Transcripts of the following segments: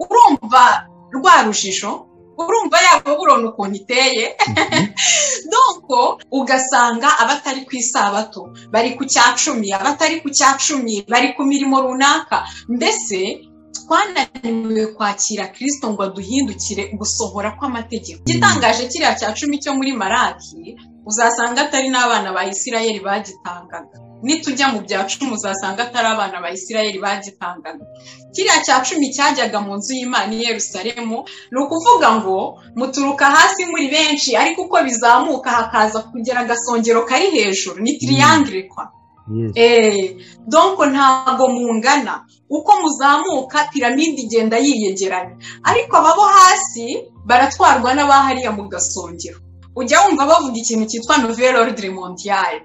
kuva rwa rujijo urumva yaba burona ukuntu iteye donko ugasanga abatari ku isabato bari ku cya cumi abatari ku cya cumi bari ku mirimo runaka mbese twananiwe kwakira kirisito ngo aduhindukire gusohora kw'amategeko igitangaje kiriya cya cumi cyo muri maraki uzasanga atari n'abana ba isirayeli bagitangaga nitujya mu bya cumi uzasanga atari abana ba isirayeli bagitangaga kiriya cya cumi cyajyaga mu nzu y'imana i Yerusalemu ni ukuvuga ngo muturuka hasi muri benshi ariko uko bizamuka hakaza kugera agasongero kari hejuru ni tiriyangire kwa donko ntabwo mungana uko muzamuka piramide igenda yiyegeranya ariko ababo hasi baratwarwa n'abahariya mu gasongero ujya wumva bavuga ikintu cyitwa nouvelle ordre mondiale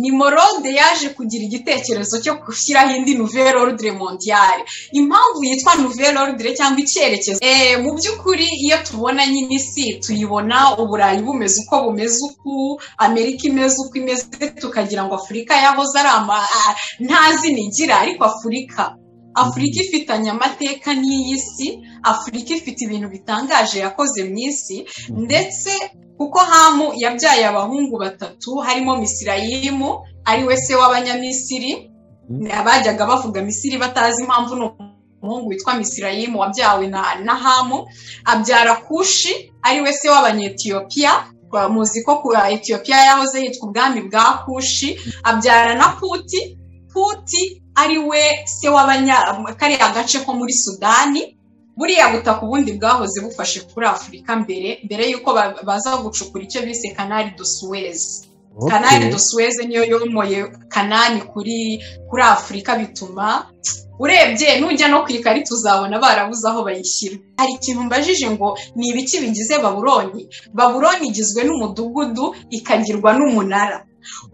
ni morode yaje kugira igitekerezo cyo gushyiraho indi nouvelle ordre mondiale impamvu yitwa nouvelle ordre cyangwa icyerekezo mu by'ukuri iyo tubona nyine isi tuyibona uburayi bumeze uko bumeze uku amerika imeze uko imeze tukagira ngo afurika yahoze ari ama nta zina igira ariko afurika afurika ifitanye amateka n'iyi si afurika ifite ibintu bitangaje yakoze mu isi ndetse kuko hamu yabyaye abahungu batatu harimo misirayimu ari we se w'abanyamisiri abajyaga bavuga misiri batazi impamvu ni umuhungu witwa misirayimu wabyawe na hamu abyara kushi ari we se w'abanyetiyopiya muzi ko etiyopiya yahoze yitwa ubwami bwa kushi abyara na puti puti ari we se w'abanya kariya gace ko muri sudani buriya butaka ubundi bwahoze bufashe kuri afurika mbere mbere y'uko baza gucukura icyo bise kanari do suwezi kanari do suwezi niyo yomoye kanani kuri kuri afurika bituma urebye nujya no ku ikarita uzabona barabuze aho bayishyira hari ikintu mbajije ngo ni ibiki bigize baburoni baburoni igizwe n'umudugudu ikagirwa n'umunara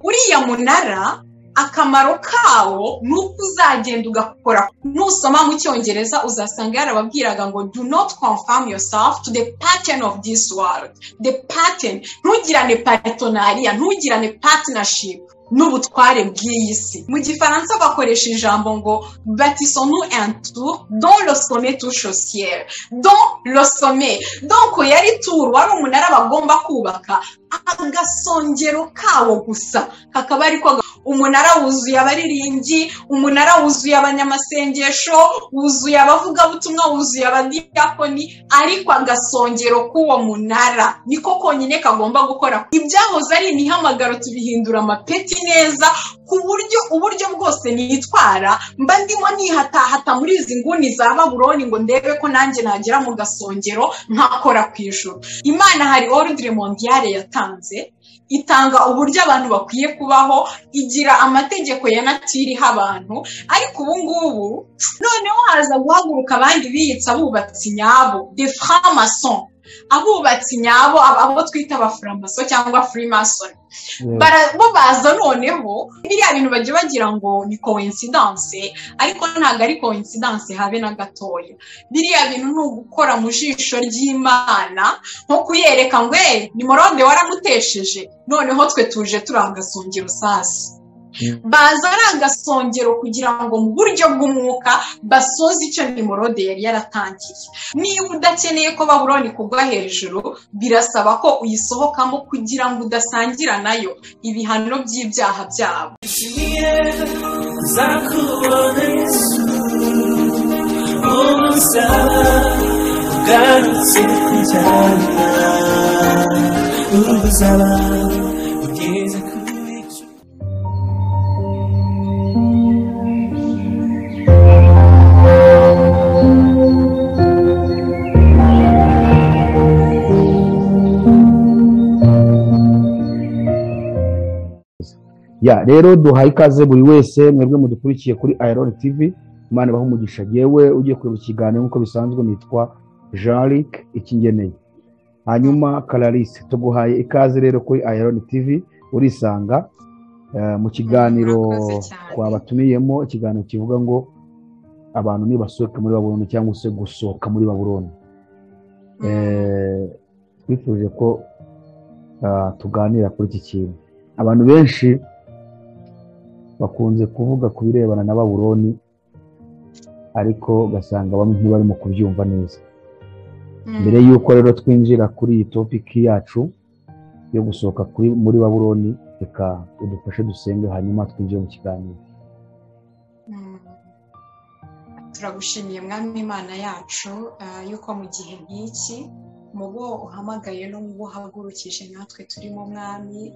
uriya munara akamaro kawo ni uko uzagenda ugakora nusoma mu cyongereza uzasanga yarababwiraga ngo do not confirm yourself to the pattern of this world the pattern ntugirane patonariya ntugirane partnership n'ubutware bw'iyi si mu gifaransa bakoresha ijambo ngo batisonu entour don le sommet touche au ciel don le sommet donc yari tour wari umunara bagomba kubaka agasongero kawo gusa kakaba ariko umunara wuzuye abariringi umunara wuzuye abanyamasengesho wuzuye abavugabutumwa wuzuye abadiyakoni ariko agasongero k'uwo munara niko konyine kagomba gukora ibyahoze ari imihamagaro tubihindura amapeti neza ku buryo uburyo bwose nitwara mba ndimo nihatahata muri izi nguni za baburoni ngo ndebe ko nanjye nagera mu gasongero nkakora ku ijoro imana hari orudire mondiyare yatanze itanga uburyo abantu bakwiye kubaho igira amategeko ya natiriha abantu ariko ubu ngubu noneho haza guhaguruka abandi biyitse abubatsi nyabo de framason abubatsi nyabo abo twita abafuramaso cyangwa furimasoni bo baza noneho biriya bintu bajya bagira ngo ni kowensidanse ariko ntabwo ari kowensidanse habe na gatoya biriya bintu ni ugukora mu jisho ry'imana nko kuyereka ngo eee ni morode waramutesheje noneho twe tuje turangasongera usasi baza ari agasongero kugira ngo mu buryo bw'umwuka basoze icyo nimorode yari yaratangiye niba udakeneye ko baburoni kugwa hejuru birasaba ko uyisohokamo kugira ngo udasangira nayo ibihano by'ibyaha byabo ya rero duhaye ikaze buri wese mwebwe mudukurikiye kuri ayironi tivi imana ibaha umugisha yewe ugiye kureba ikiganiro nk'uko bisanzwe nitwa jean ikingeneye hanyuma karalise tuguhaye ikaze rero kuri ayironi tivi urisanga mu kiganiro twabatumiyemo ikiganiro kivuga ngo abantu nibasohoke muri baburoni cyangwa se gusohoka muri baburoni twifuje ko tuganira kuri iki kintu abantu benshi bakunze kuvuga ku birebana na baburoni ariko ugasanga bamwe ntibarimo kubyumva neza mbere y'uko rero twinjira kuri iyi topiki yacu yo gusohoka muri baburoni reka udufashe dusenge hanyuma twinjire mu kiganiro turagushimiye mwami imana yacu yuko mu gihe nk'iki mu bo uhamagaye no mu bo uhagurukije natwe turimo mwami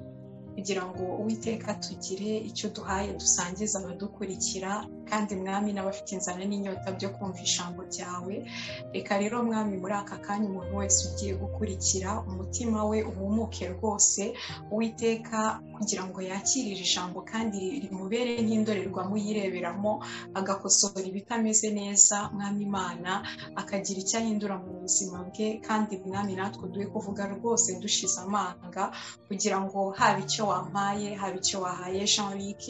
kugira ngo uwiteka tugire icyo duhaye dusangiza abadukurikira kandi mwami n'abafite inzara n'inyota byo kumva ijambo ryawe reka rero mwami muri aka kanya umuntu wese ugiye gukurikira umutima we uhumuke rwose uwiteka kugira ngo yakirire ijambo kandi rimubere nk'indorerwamo yireberamo agakosora ibitameze neza mwami imana akagira icyo ahindura mu buzima bwe kandi mwami natwe duhe kuvuga rwose dushize amanga kugira ngo haba icyo wampaye haba icyo wahaye jean luc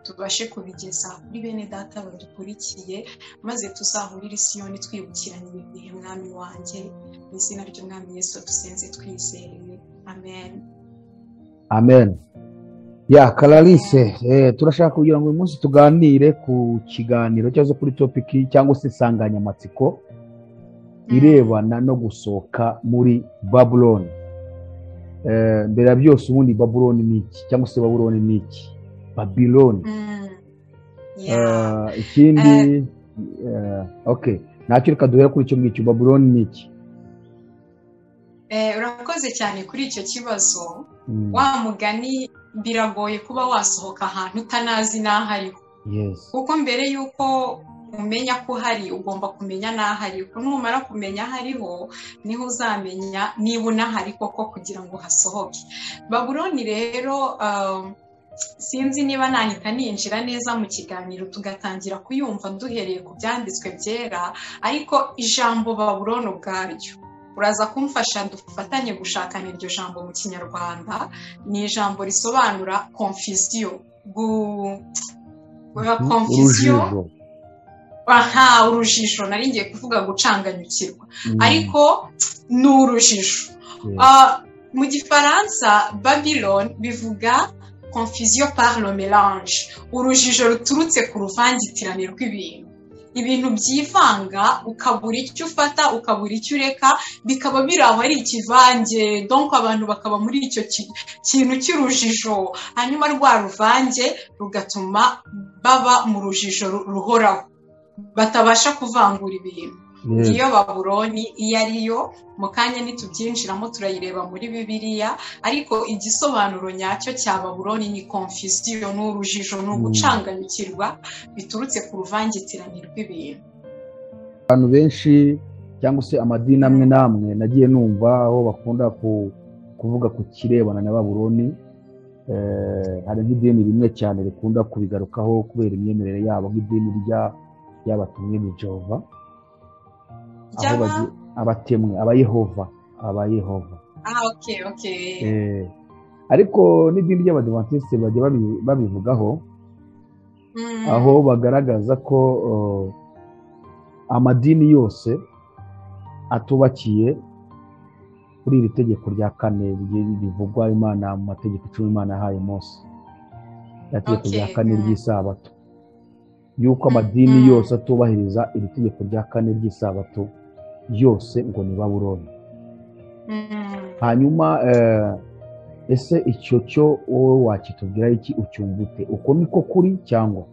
tubashe kubigeza kuri bene data badukurikiye maze tuzahurire isiyoni twibukiranye ibi bihe mwami wanjye mu izina ry'umwami Yesu dusenze twizeye amen amen ya karalise turashaka kugira ngo uyu munsi tuganire ku kiganiro cyangwa se kuri topiki cyangwa se insanganyamatsiko irebana no gusohoka muri babuloni mbere ya byose ubundi baburoni ni iki cyangwa se baburoni ni iki babiloni ikindi oke ntacyo reka duhere kuri icyo ngicyo baburoni ni iki urakoze cyane kuri icyo kibazo wa mugani biragoye kuba wasohoka ahantu utanazi n'aho ariho kuko mbere y'uko umenya ko hari ugomba kumenya n'aho ari ko numara kumenya aho ariho niho uzamenya niba unahari koko kugira ngo hasohoke baburoni rero sinzi niba nahita ninjira neza mu kiganiro tugatangira kuyumva duhereye ku byanditswe byera ariko ijambo baburoni ubwaryo uraza kumfasha dufatanye gushakana iryo jambo mu kinyarwanda ni ijambo risobanura konfisiyo konfisiyo aha urujijo nari ngiye kuvuga gucanganyukirwa ariko ni urujijo mu gifaransa babylon bivuga confusion par le melange urujijo ruturutse ku ruvangitirane rw'ibintu ibintu byivanga ukabura icyo ufata ukabura icyo ureka bikaba biri aho ari ikivange donko abantu bakaba muri icyo kintu cy'urujijo hanyuma rwa ruvange rugatuma baba mu rujijo ruhoraho batabasha kuvangura ibintu ngiyo baburoni iyo ari yo mu kanya ntitubyinjiramo turayireba muri bibiliya ariko igisobanuro nyacyo cya baburoni ni konfisiyo ni urujijo ni ugucanganyukirwa biturutse ku ruvangitirane rw'ibintu abantu benshi cyangwa se amadini amwe n'amwe nagiye numva aho bakunda kuvuga ku kirebana na baburoni hari n'idini rimwe cyane rikunda kubigarukaho kubera imyemerere yabo nk'idini rya y'abatumwe ni jehova abatemwe abayehova abayehova ariko n'idini ry'abadivantisite bajya babivugaho aho bagaragaza ko amadini yose atubakiye kuri iri tegeko rya kane rivugwa imana mu mategeko icumi imana yahaye munsi itegeko rya kane ry'isabato yuko amadini yose atubahiriza iri tegeko rya kane ry'isabato yose ngo ni baburoni hanyuma ese icyo cyo wowe wakitubwira iki ucyumva ute uko niko kuri cyangwa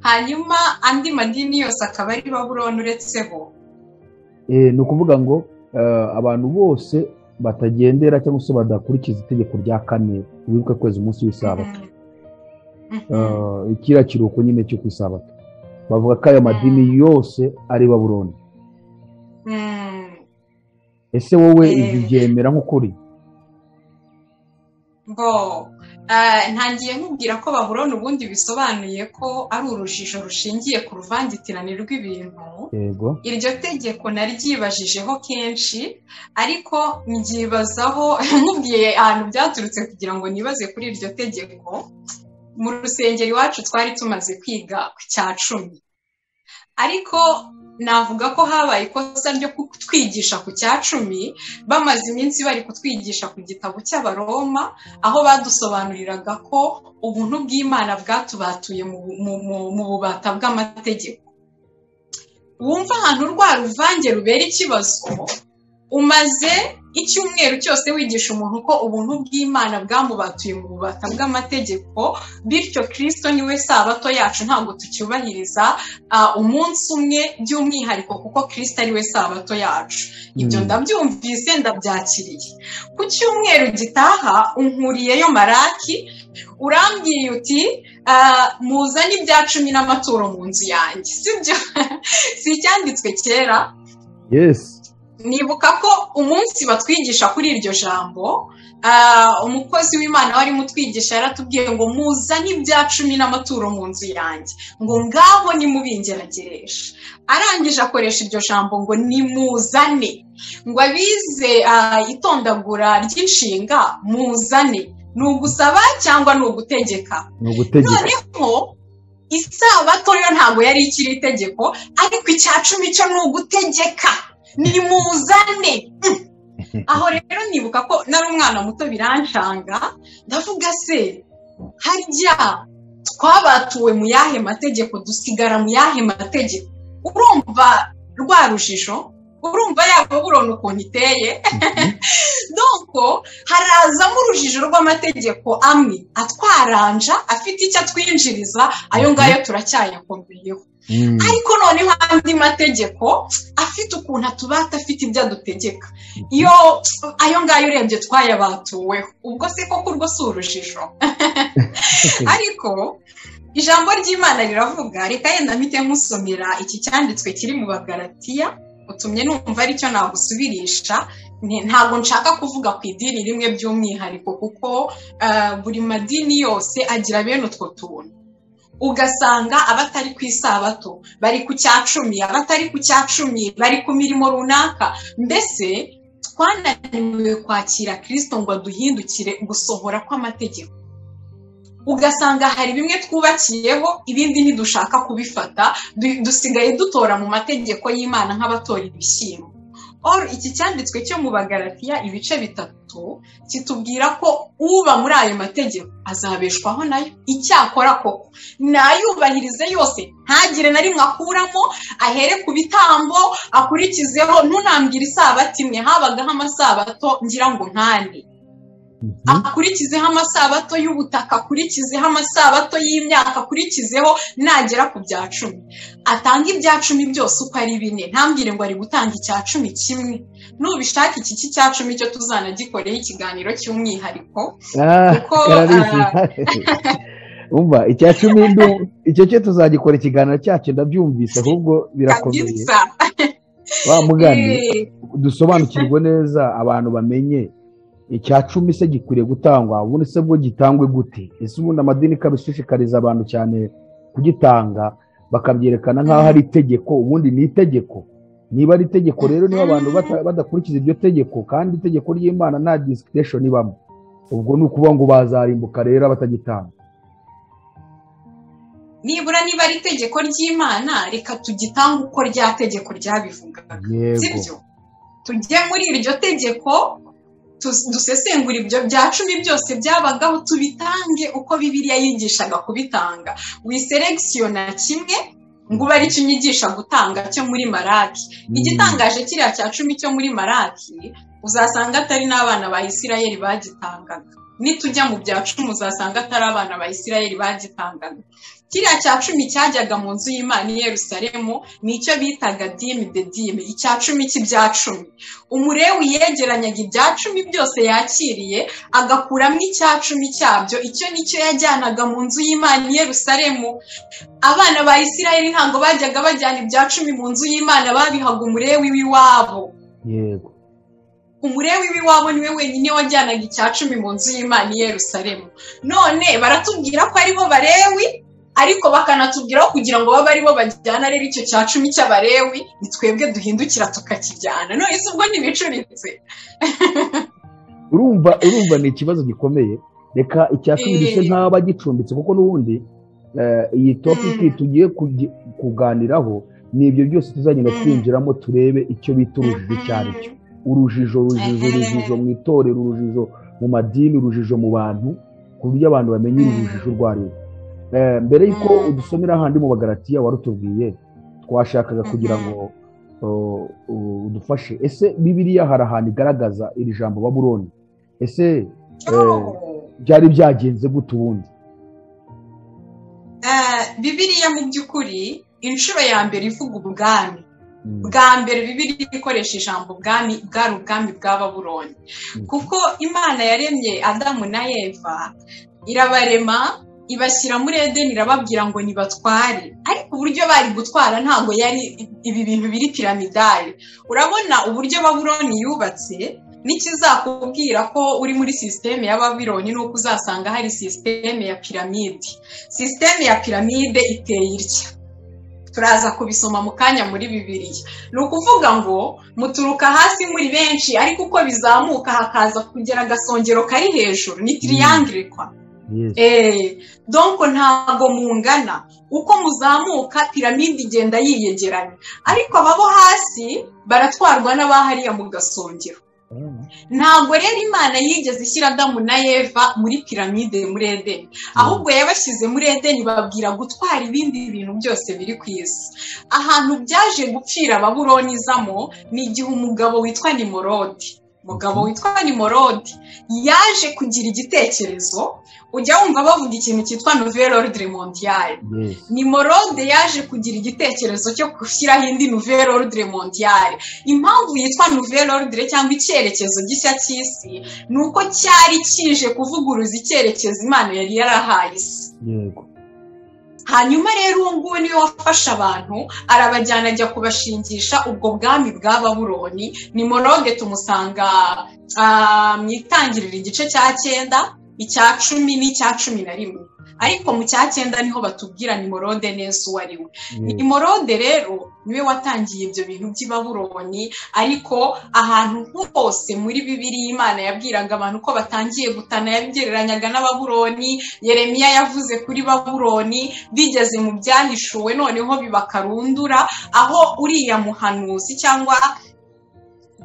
hanyuma andi madini yose akaba ari baburoni uretse bo ni ukuvuga ngo abantu bose batagendera cyangwa se badakurikiza itegeko rya kane wibuke kwezi umunsi w'isabato kiriya kiruhuko nyine cyo ku isabato bavuga ko ayo madini yose ari baburoni ese wowe ibi byemera nk'ukuri ntangiye nkubwira ko baburoni ubundi bisobanuye ko ari urujijo rushingiye ku ruvangitirane rw'ibintu iryo tegeko naryibajijeho kenshi ariko mbyibazaho nkubwiye ahantu byaturutse kugira ngo nibaze kuri iryo tegeko mu rusengero iwacu twari tumaze kwiga ku cya cumi ariko navuga ko habaye ikosa ryo kutwigisha ku cya cumi bamaze iminsi bari kutwigisha ku gitabo cy'abaroma aho badusobanuriraga ko ubuntu bw'imana bwatubatuye mu bubata bw'amategeko wumva ahantu rwa ruvange rubera ikibazo umaze icyumweru cyose wigisha umuntu ko ubuntu bw'imana bwamubatuye mu bubata bw'amategeko bityo kirisito niwe sabato yacu ntabwo tucyubahiriza umunsi umwe by'umwihariko kuko kirisito ariwe sabato yacu ibyo ndabyumvise ndabyakiriye ku cyumweru gitaha unkuriyeyo maraki urambwiye uti muzane ibya cumi n'amaturo mu nzu yanjye si icyanditswe kera yesi nibuka ko umunsi batwigisha kuri iryo jambo umukozi w'imana warimo utwigisha yaratubwiye ngo muzane ibya cumi n'amaturo mu nzu yanjye ngo ngaho nimubingeragereje arangije akoresha iryo jambo ngo nimuzane ngo abize itondagura ry'inshinga muzane ni ugusaba cyangwa ni ugutegeka noneho isabato yo ntabwo yari ikiri itegeko ariko icya cumi cyo ni ugutegeka ni muzane aho rero nibuka ko nari umwana muto biranshanga ndavuga se harya twabatuwe mu yahe mategeko dusigara mu yahe mategeko urumva rwa rujijo urumva yaba burona ukuntu iteye doko harazamo urujijo rw'amategeko amwe atwaranja afite icyo atwinjiriza ayo ngayo turacyayakombeyeho ariko noneho andi mategeko afite ukuntu atubata afite ibyo adutegeka iyo ayo ngayo urebye twayabatuweho ubwo se koko urwo si urujijo ariko ijambo ry'imana riravuga reka yenda mpite nkusomera iki cyanditswe kiri mu bagaratiya utumye numva aricyo nagusubirisha ntabwo nshaka kuvuga ku idini rimwe by'umwihariko kuko buri madini yose agira bene utwo tuntu ugasanga abatari ku isabato bari ku cya cumi abatari ku cya cumi bari ku mirimo runaka mbese twananiwe kwakira kirisito ngo aduhindukire gusohora kw'amategeko ugasanga hari bimwe twubakiyeho ibindi ntidushaka kubifata dusigaye dutora mu mategeko y'imana nk'abatora ibishyimbo iki cyanditswe cyo mu bagaratiya ibice bitatu kitubwira ko uba muri ayo mategeko azabeshwaho nayo icyakora koko nayubahirize yose ntagire na rimwe akuramo ahere ku bitambo akurikizeho ntunambwire isabato imwe habagaho amasabato ngira ngo ntane akurikizeho amasabato y'ubutaka akurikizeho amasabato y'imyaka akurikizeho nagera ku bya cumi atanga ibya cumi byose uko ari bine ntambwire ngo ari gutanga icya cumi kimwe nubishaka iki cy'icya cumi cyo tuzanagikoreho ikiganiro cy'umwihariko kuko umva icya cumi icyo cyo tuzagikora ikiganiro cyacu ndabyumvise ahubwo birakomeye wa mugani dusobanukirwe neza abantu bamenye icya cumi se gikwiriye gutangwa ubundi se bwo gitangwe gute ese ubundi amadini ikaba ishishikariza abantu cyane kugitanga bakabyerekana nk'aho ari itegeko ubundi ni itegeko niba ari itegeko rero niba abantu badakurikiza iryo tegeko kandi itegeko ry'imana nta disikiresheni ibamo ubwo ni ukuvuga ngo bazarimbuka rero batagitanga nibura niba ari itegeko ry'imana reka tugitange uko rya tegeko ryabivugaga sibyo tujye muri iryo tegeko dusesengura ibyo bya cumi byose byabagaho tubitange uko bibiriya yigishaga kubitanga wiseregisiyo na kimwe ngo uba aricyo unyigisha gutanga cyo muri maraki igitangaje kiriya cya cumi cyo muri maraki uzasanga atari n'abana ba isirayeli bagitangaga nitujya mu bya cumi uzasanga atari abana ba isirayeli bagitangaga kiriya cya cumi cyajyaga mu nzu y'imana i Yerusalemu ni icyo bitaga dimi de dimi icya cumi cy'ibya cumi umurewi yegeranyaga ibya cumi byose yakiriye agakuramo icya cumi cyabyo icyo nicyo yajyanaga mu nzu y'imana i Yerusalemu abana ba isirayeli ntabwo bajyaga bajyana ibya cumi mu nzu y'imana babihaga umurewi w'iwabo yego umurewi w'iwabo niwe wenyine wajyanaga icya cumi mu nzu y'imana i Yerusalemu none baratubwira ko aribo barewi ariko bakanatubwiraho kugira ngo babe aribo bajyana rero icyo cya cumi cy'abarewi ni twebwe duhindukira tukakijyana none se ubwo ntibicuritse urumva urumva ni ikibazo gikomeye reka icya cumi gisa nk'aba gicumbitse kuko n'ubundi iyi topiki tugiye kuganiraho ni ibyo byose tuzagenda twinjiramo turebe icyo bita urujijo icyo ari cyo urujijo urujijo urujijo mu itorero urujijo mu madini urujijo mu bantu ku buryo abantu bamenya urujijo urwo ari rwo mbere y'uko udusomera handi mu bagaratiya warutubwiye twashakaga kugira ngo udufashe ese bibiriya hari ahantu igaragaza iri jambo baburoni ese byari byagenze gute ubundi bibiriya mu by'ukuri inshuro ya mbere ivuga ubwami bwa mbere bibiri ikoresha ijambo ubwami bwari ubwami bwa baburoni kuko imana yaremye adamu na eva irabarema ibashyira muri edeni irababwira ngo nibatware ariko uburyo bari gutwara ntabwo yari ibi bintu biri piramidari urabona uburyo baburoni yubatse n'ikizakubwira ko uri muri sisiteme ya babironi ni uko uzasanga hari sisiteme ya piramide sisiteme ya piramide iteye itya turaza kubisoma mu kanya muri bibiriya ni ukuvuga ngo muturuka hasi muri benshi ariko uko bizamuka hakaza kugera agasongero kari hejuru ni tiriyangire kwa donko ntabwo mungana uko muzamuka piramide igenda yiyegeranya ariko ababo hasi baratwarwa n'abahariya mu gasongero ntabwo rero imana yigeze ishyira adamu na eva muri piramide muri edeni ahubwo yabashyize muri edeni babwira gutwara ibindi bintu byose biri ku isi ahantu byaje gupfira ababuronizamo ni igihe umugabo witwa nimorodi umugabo witwa nimorodi yaje kugira igitekerezo ujya wumva bavuga ikintu cyitwa nouvelle ordre mondiale nimorode yaje kugira igitekerezo cyo gushyiraho indi nouvelle ordre mondiale impamvu yitwa nouvelle ordre cyangwa icyerekezo gishya cy'isi ni uko cyari kije kuvuguruza icyerekezo imana yari yarahaye isi hanyuma rero uwo nguwo niwe wafashe abantu arabajyana ajya kubashingisha ubwo bwami bwa baburoni ni morode tumusanga mu itangirira igice cya cyenda icya cumi n'icya cumi na rimwe ariko mu cya cyenda niho batubwira ni morode neza uwo ari we ni morode rero niwe watangiye ibyo bintu by'ibaburoni ariko ahantu hose muri bibiri imana yabwiraga abantu ko batangiye gutana yabigereranyaga n'ababuroni yeremiya yavuze kuri baburoni bigeze mu byahishuwe noneho bibakarundura aho uriya muhanuzi cyangwa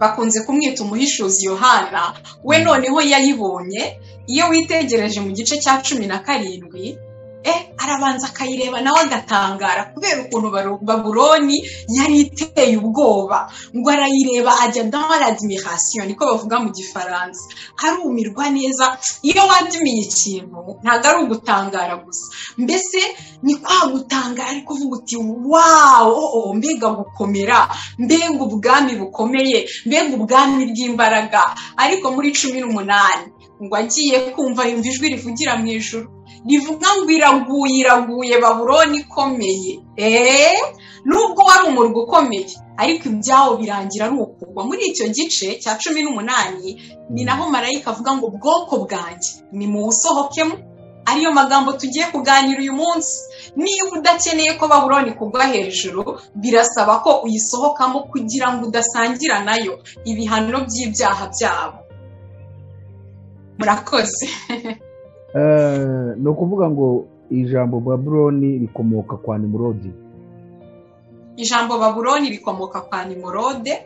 bakunze kumwita umuhishuzi yohana we noneho yayibonye iyo witegereje mu gice cya cumi na karindwi arabanza akayireba nawe agatangara kubera ukuntu baburoni yari iteye ubwoba ngo arayireba ajya dans l'admiration niko bavuga mu gifaransa arumirwa neza iyo wadumiye ikintu ntabwo ari ugutangara gusa mbese ni kwa gutangara ariko uvuga uti wawo mbega gukomera mbega ubwami bukomeye mbega ubwami bw'imbaraga ariko muri cumi n'umunani ngo agiye kumva yumva ijwi rivugira mu ijoro rivuga ngo iraguye iraguye baburoni ikomeye eee nubwo wari umurwa ukomeye ariko ibyawo birangira ari ukugwa muri icyo gice cya cumi n'umunani ni naho marayika avuga ngo bwoko bwanjye ni mu busohokemo ariyo magambo tugiye kuganira uyu munsi niba udakeneye ko baburoni kugwa hejuru birasaba ko uyisohokamo kugira ngo udasangira nayo ibihano by'ibyaha byabo murakoze ni ukuvuga ngo ijambo baburoni rikomoka kwa nimurode ijambo baburoni rikomoka kwa nimurode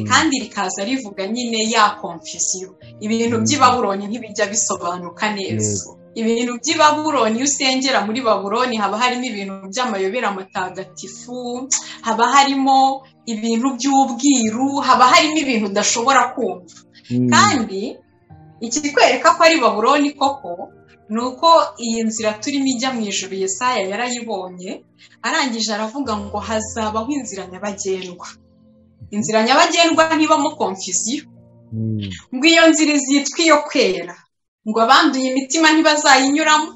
kandi rikaza rivuga nyine ya komfisiyo ibintu by'ibaburoni ntibijya bisobanuka neza ibintu by'ibaburoni iyo usengera muri baburoni haba harimo ibintu by'amayobera amatagatifu haba harimo ibintu by'ubwiru haba harimo ibintu udashobora kumva kandi ikikwereka ko ari baburoni koko ni uko iyi nzira turimo ijya mu ijoro yesaya yarayibonye arangije aravuga ngo hazabaho inzira nyabagendwa inzira nyabagendwa ntibamo komfiziyo ngo iyo nzira izitwa iyo kwera ngo abanduye imitima ntibazayinyuramo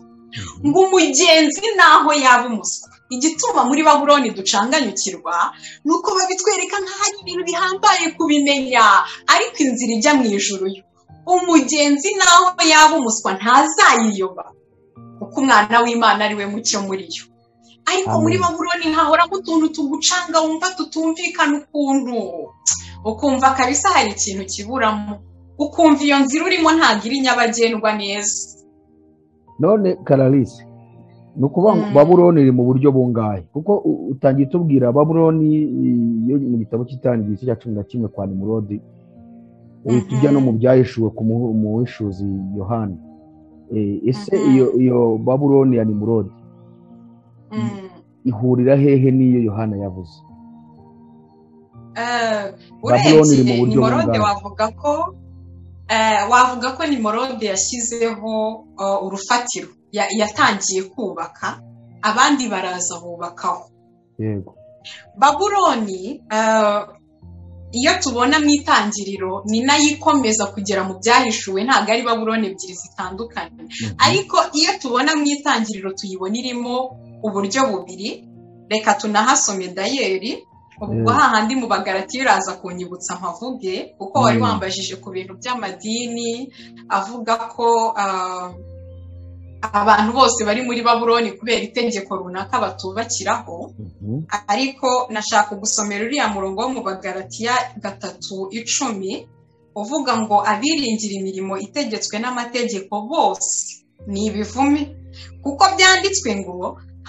ngo umugenzi naho yaba umuswa igituma muri baburoni ducanganyukirwa ni uko babitwereka nk'aho ibintu bihambaye kubimenya ariko inzira ijya mu ijoro yo umugenzi naho yaba umuswa ntazayiyoba kuko umwana w'imana ari we mucyo muri yo ariko muri baburoni hahoramo utuntu tugucanga wumva tutumvikana ukuntu ukumva kabisa hari ikintu kiburamo ukumva iyo nzira urimo ntabwo iri nyabagendwa neza none kararisi ni ukuvuga ngo baburoni iri mu buryo bungahe kuko utangiye utubwira baburoni mu gitabo cy'itangira igice cya cumi na kimwe kwa nimurodi tujya no mu byahishuwe ku muhishuzi yohani ese iyo baburoni ya nimurodi ihurira hehe n'iyo yohana yavuze Eh, Babylon iri mu urebye buryo nimorode bungana. wavuga ko eh, wavuga ko nimorode yashyizeho eh, urufatiro Ya- yatangiye kubaka abandi baraza bubakaho yego babuloni eh, iyo tubona mu itangiriro ni nayo ikomeza kugera mu byahishuwe ntabwo ari babuloni ebyiri zitandukanye Mhm. ariko iyo tubona mu itangiriro tuyibona irimo uburyo bubiri reka tunahasome dayeri ubwo Mm. hahandi mu bagaratiyo uraza kunyibutsa mpavuge kuko wari Mm. wambajije ku bintu by'amadini avuga ko ah, abantu bose bari muri babuloni kubera itegeko runaka batubakiraho Mhm. ariko nashaka gusomera uriya murongo wo mu bagaratiya gatatu icumi uvuga ngo abiringira imirimo itegetswe n'amategeko bose ni ibivume kuko byanditswe ngo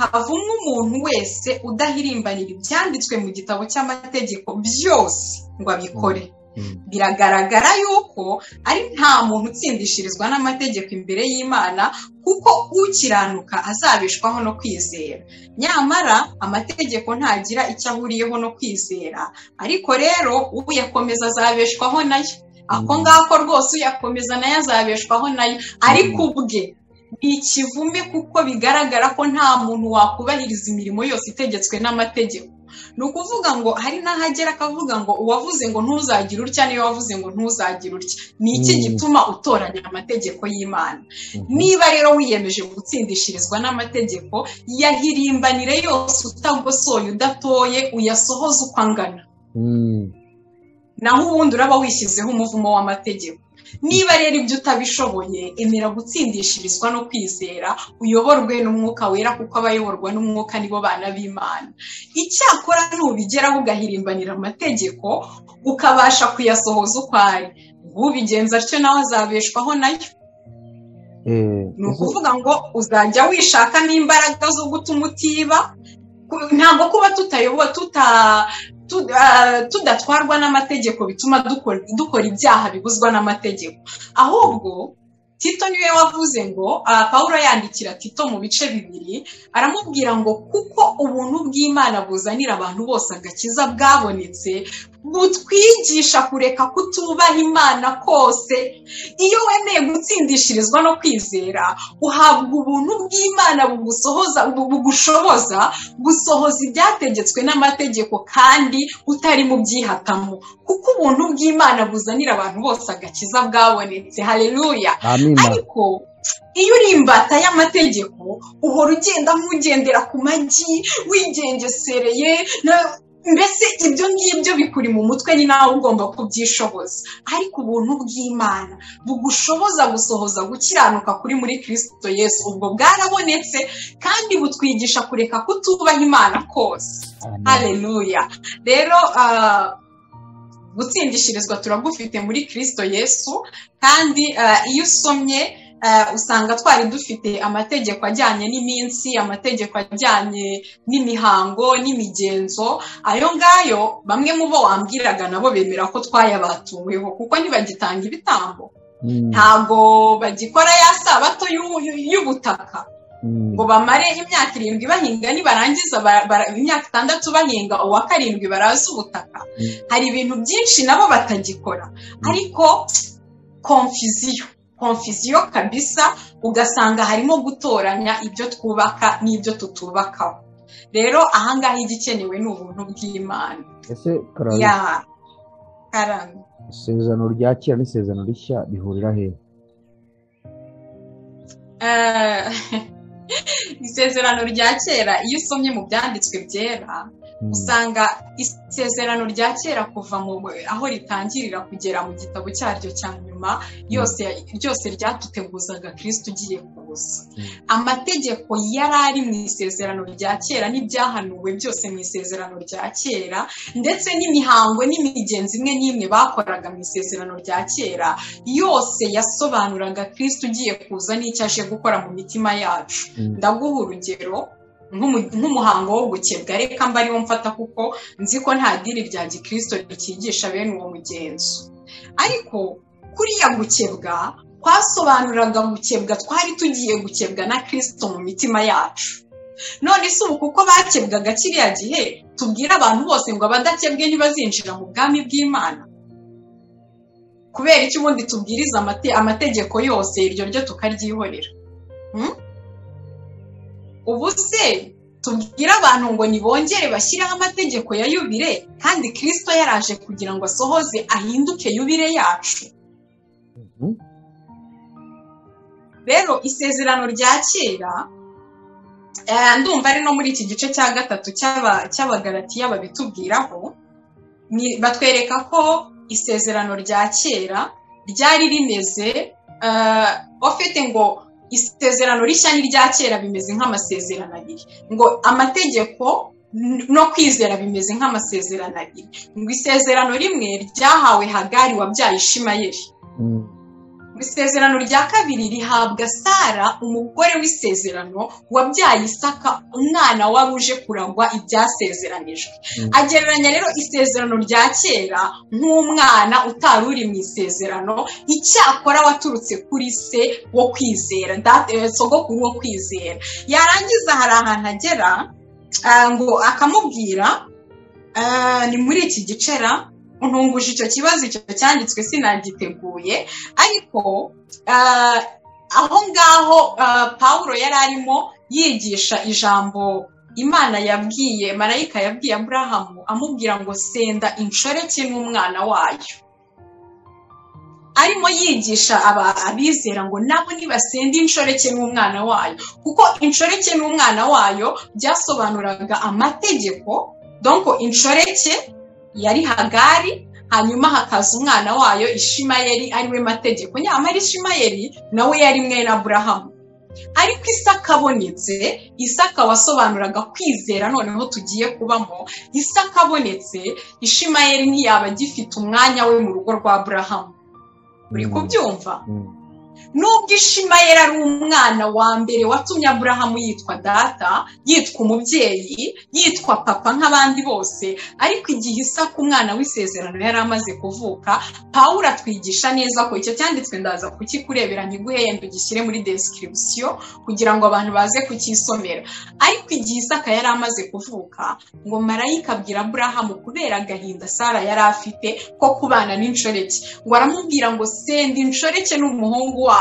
havumwe umuntu wese udahirimbanira ibyanditswe mu gitabo cy'amategeko byose ngo abikore Mhm. biragaragara yuko ari nta muntu utsindishirizwa n'amategeko imbere y'imana kuko ukiranuka azabeshwaho no kwizera nyamara amategeko ntagira icyo ahuriyeho no kwizera ariko rero uyakomeza azabeshwaho nayo ako Mm. ngako rwose uyakomeza nayo azabeshwaho nayo ariko ubwe ni ikivume kuko bigaragara ko nta muntu wakubahiriza imirimo yose itegetswe n'amategeko ni ukuvuga ngo hari n'ahagera akavuga ngo uwavuze ngo ntuzagire utya niyo wavuze ngo ntuzagire utya ni iki Mm. gituma utoranya amategeko y'imana Mhm. niba rero wiyemeje gutsindishirizwa n'amategeko yahirimbanire yose utagosoye udatoye uyasohoze uko angana Mm. naho ubundi uraba wishyizeho umuvumo w'amategeko niba rero ibyo utabishoboye emera gutsindishirizwa no kwizera uyoborwe n'umwuka wera kuko abayoborwa n'umwuka nibo bana b'imana icyakora nubigeraho ugahirimbanira amategeko ukabasha kuyasohoza uko ari ubigenza atyo nawe azabeshwaho nayo Eh, ni ukuvuga ngo uzajya wishaka n'imbaraga zo gutuma utiba Ku- ntabwo kuba tutayobowe tuta tu- ah, tudatwarwa n'amategeko bituma dukora dukora ibyaha bibuzwa n'amategeko ahubwo tito niwe wavuze ngo ah, pawulo yandikira tito mu bice bibiri aramubwira ngo kuko ubuntu bw'imana buzanira abantu bose agakiza bwabonetse butwigisha kureka kutubaha imana kose iyo wemeye gutsindishirizwa no kwizera uhabwa ubuntu bw'imana bugusohoza bu- bugushoboza gusohoza ibyategetswe n'amategeko kandi utari mu byihatamo kuko ubuntu bw'imana buzanira abantu bose agakiza bwabonetse haleluya amina ariko iyo uri imbata y'amategeko uhora ugenda nk'ugendera ku magi wigengesereye na- mbese ibyo ngibyo bikuri mu mutwe ni nawe ugomba kubyishoboza ariko ubuntu bw'imana bugushoboza gusohoza gukiranuka kuri muri kirisito yesu ubwo bwarabonetse kandi butwigisha kureka kutubaha imana kose Amen. haleluya rero ah, gutsindishirizwa turagufite muri kirisito yesu kandi ah, iyo usomye ah, usanga twari dufite amategeko ajyanye n'iminsi amategeko ajyanye n'imihango n'imigenzo ayo ngayo bamwe mu bo wambwiraga nabo bemera ko twayabatuweho kuko ntibagitanga ibitambo Mm, ntabwo bagikora ya sabato y'u- y'u- y'ubutaka mm, ngo bamare imyaka irindwi bahinga nibarangiza bara- bara- imyaka itandatu bahinga uwa karindwi baraza ubutaka Mm. hari ibintu byinshi nabo batagikora ariko konfiziyo konfiziyo kabisa ugasanga harimo gutoranya ibyo twubaka n'ibyo tutubakaho rero ahangaha igikenewe ni ubuntu bw'imana ese karara ya karame isezerano rya kera n'isezerano rishya bihurira hehe Eh, isezerano rya kera iyo usomye mu byanditswe byera Mm, usanga isezerano rya kera kuva mu aho ritangirira kugera mu gitabo cyaryo cya nyuma yose ryose ryatuteguzaga kirisito ugiye kuza Mm. amategeko yari ari mu isezerano rya kera n'ibyahanuwe byose mu isezerano rya kera ndetse n'imihango n'imigenzo imwe n'imwe bakoraga mu isezerano rya kera yose yasobanuraga kirisito ugiye kuza n'icyo aje gukora mu mitima yacu mm, ndaguha urugero nk'umu- nk'umuhango wo gukebwa reka mba ariwo mfata kuko nzi ko nta dini rya gikristo rikigisha bene uwo mugenzo ariko kuriya gukebwa kwasobanuraga gukebwa twari tugiye gukebwa na kristo mu mitima yacu none si ubu kuko bakebwaga kiriya gihe tubwire abantu bose ngo abadakebwe ntibazinjira mu bwami bw'imana kubera icyo ubundi tubwiriza amategeko yose iryo ryo tukaryihorera ubu se tubwire abantu ngo nibongere bashyiraho amategeko ya yubire kandi kirisito yaraje kugira ngo asohoze ahinduke yubire yacu rero isezerano rya kera ndumva ari no muri iki gice cya gatatu cy'abagaratiya babitubwiraho batwereka ko isezerano rya kera ryari rimeze ufite ngo isezerano rishya n'irya kera bimeze nk'amasezerano abiri ngo amategeko no kwizera bimeze nk'amasezerano abiri ngo isezerano rimwe ryahawe hagari wabyaye ishimayeri isezerano rya kabiri rihabwa sara umugore w'isezerano wabyaye isaka umwana wari uje kurangwa ibyasezeranijwe agereranya rero isezerano rya kera nk'umwana utari uri mu isezerano icyakora waturutse kuri se wo kwizera sogokuru wo kwizera yarangiza hari ahantu agera ngo akamubwira ni muri iki gicera ntunguje icyo kibazo icyo cyanditswe sinagiteguye ariko aho ngaho paul yari arimo yigisha ijambo imana yabwiye marayika yabwiye aburahamu amubwira ngo senda inshoreke n'umwana wayo arimo yigisha abizera ngo nabo ntibasende inshoreke n'umwana wayo kuko inshoreke n'umwana wayo byasobanuraga amategeko donko inshoreke yari hagari hanyuma hakaza umwana wayo ishimayeri ariwe mategeko nyamara ishimayeri nawe yari mwene aburahamu ariko isaka abonetse isaka wasobanuraga kwizera noneho tugiye kubamo isaka abonetse ishimayeri ntiyaba agifite umwanya we mu rugo rwa aburahamu uri kubyumva nubwo ishimayeri ari umwana wa mbere watumye aburahamu yitwa data yitwa umubyeyi yitwa papa nk'abandi bose ariko igihe isaka umwana w'isezerano yari amaze kuvuka paul atwigisha neza ko icyo cyanditswe ndaza kukikurebera ntiguhenda ugishyire muri desikiribisiyo kugira ngo abantu baze kucyisomera ariko igihe isaka yari amaze kuvuka ngo marayika abwira aburahamu kubera agahinda sara yari afite ko kubana n'inshoreke ngo aramubwira ngo senda inshoreke n'umuhungu wawe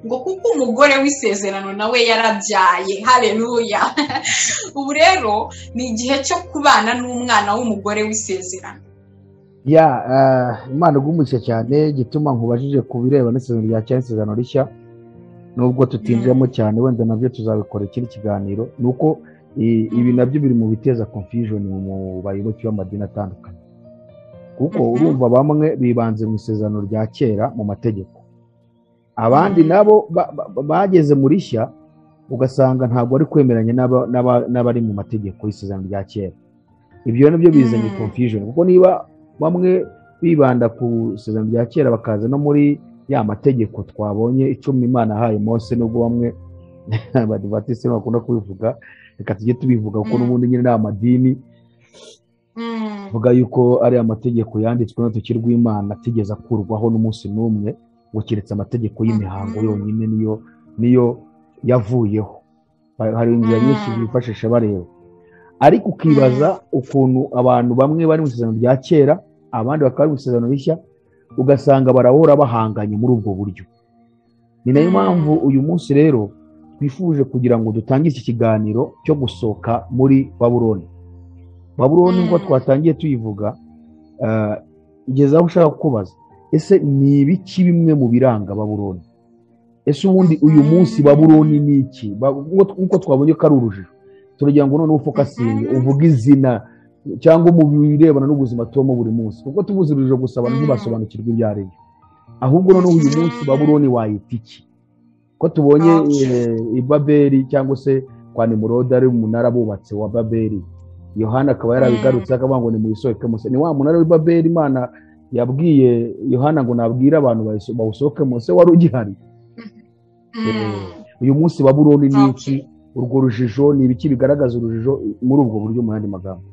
ngo kuko umugore w'isezerano nawe yarabyaye hareruya ubu rero ni igihe cyo kubana n'umwana w'umugore w'isezerano ya umwana ugumushye cyane gituma nkubajije ku bireba n'isezerano rya cyane isezerano rishya nubwo tutinjiramo cyane wenda nabyo tuzabikora ikindi kiganiro ni uko ibi nabyo biri mu biteza confusion mu bayoboke b'amadini atandukanye kuko urumva bamwe bibanze mu isezerano rya kera mu mategeko abandi nabo bageze muri shya ugasanga ntabwo ari kwemeranya n'abari mu mategeko y'isezerano rya kera ibyo nabyo bizanye confusion kuko niba bamwe bibanda ku isezerano rya kera bakaza no muri ya mategeko twabonye icumi imana ahaye Mose nubwo bamwe badivatisi bakunda kubivuga reka tujye tubivuga kuko n'ubundi nyine ni amadini tuvuga yuko ari amategeko yanditswe n'urutoki rw'imana atigeze akurwaho n'umunsi n'umwe ngo keretse amategeko y'imihango yonyine niyo niyo yavuyeho hari inzira nyinshi bifashisha bareba ariko ukibaza ukuntu abantu bamwe bari mu isezerano rya kera abandi bakaba bari mu isezerano rishya ugasanga barahora bahanganye muri ubwo buryo ni nayo mpamvu uyu munsi rero twifuje kugira ngo dutange iki kiganiro cyo gusohoka muri baburoni baburoni nk'uko twatangiye tuyivuga ngeze aho ushaka kukubaza ese ni ibiki bimwe mu biranga baburoni ese ubundi uyu munsi baburoni ni iki nk'uko twabonye ko ari urujijo turagira ngo noneho ufokasinge uvuge izina cyangwa mu birebana n'ubuzima tubamo buri munsi kuko tubuze urujijo gusa abantu ntibasobanukirwa ibyo ari byo ahubwo noneho uyu munsi baburoni wayita iki ko tubonye ibaberi cyangwa se kwa nimurode ari umunara bubatse wa baberi yohana akaba yarabigarutse akavuga ngo ni mu isohoke ni wa munara w'ibaberi imana yabwiye yohana ngo nabwire abantu bawusohoke munsi wari ugihari uyu munsi baburoni ni iki urwo rujijo ni ibiki bigaragaza urujijo muri ubwo buryo mu yandi magambo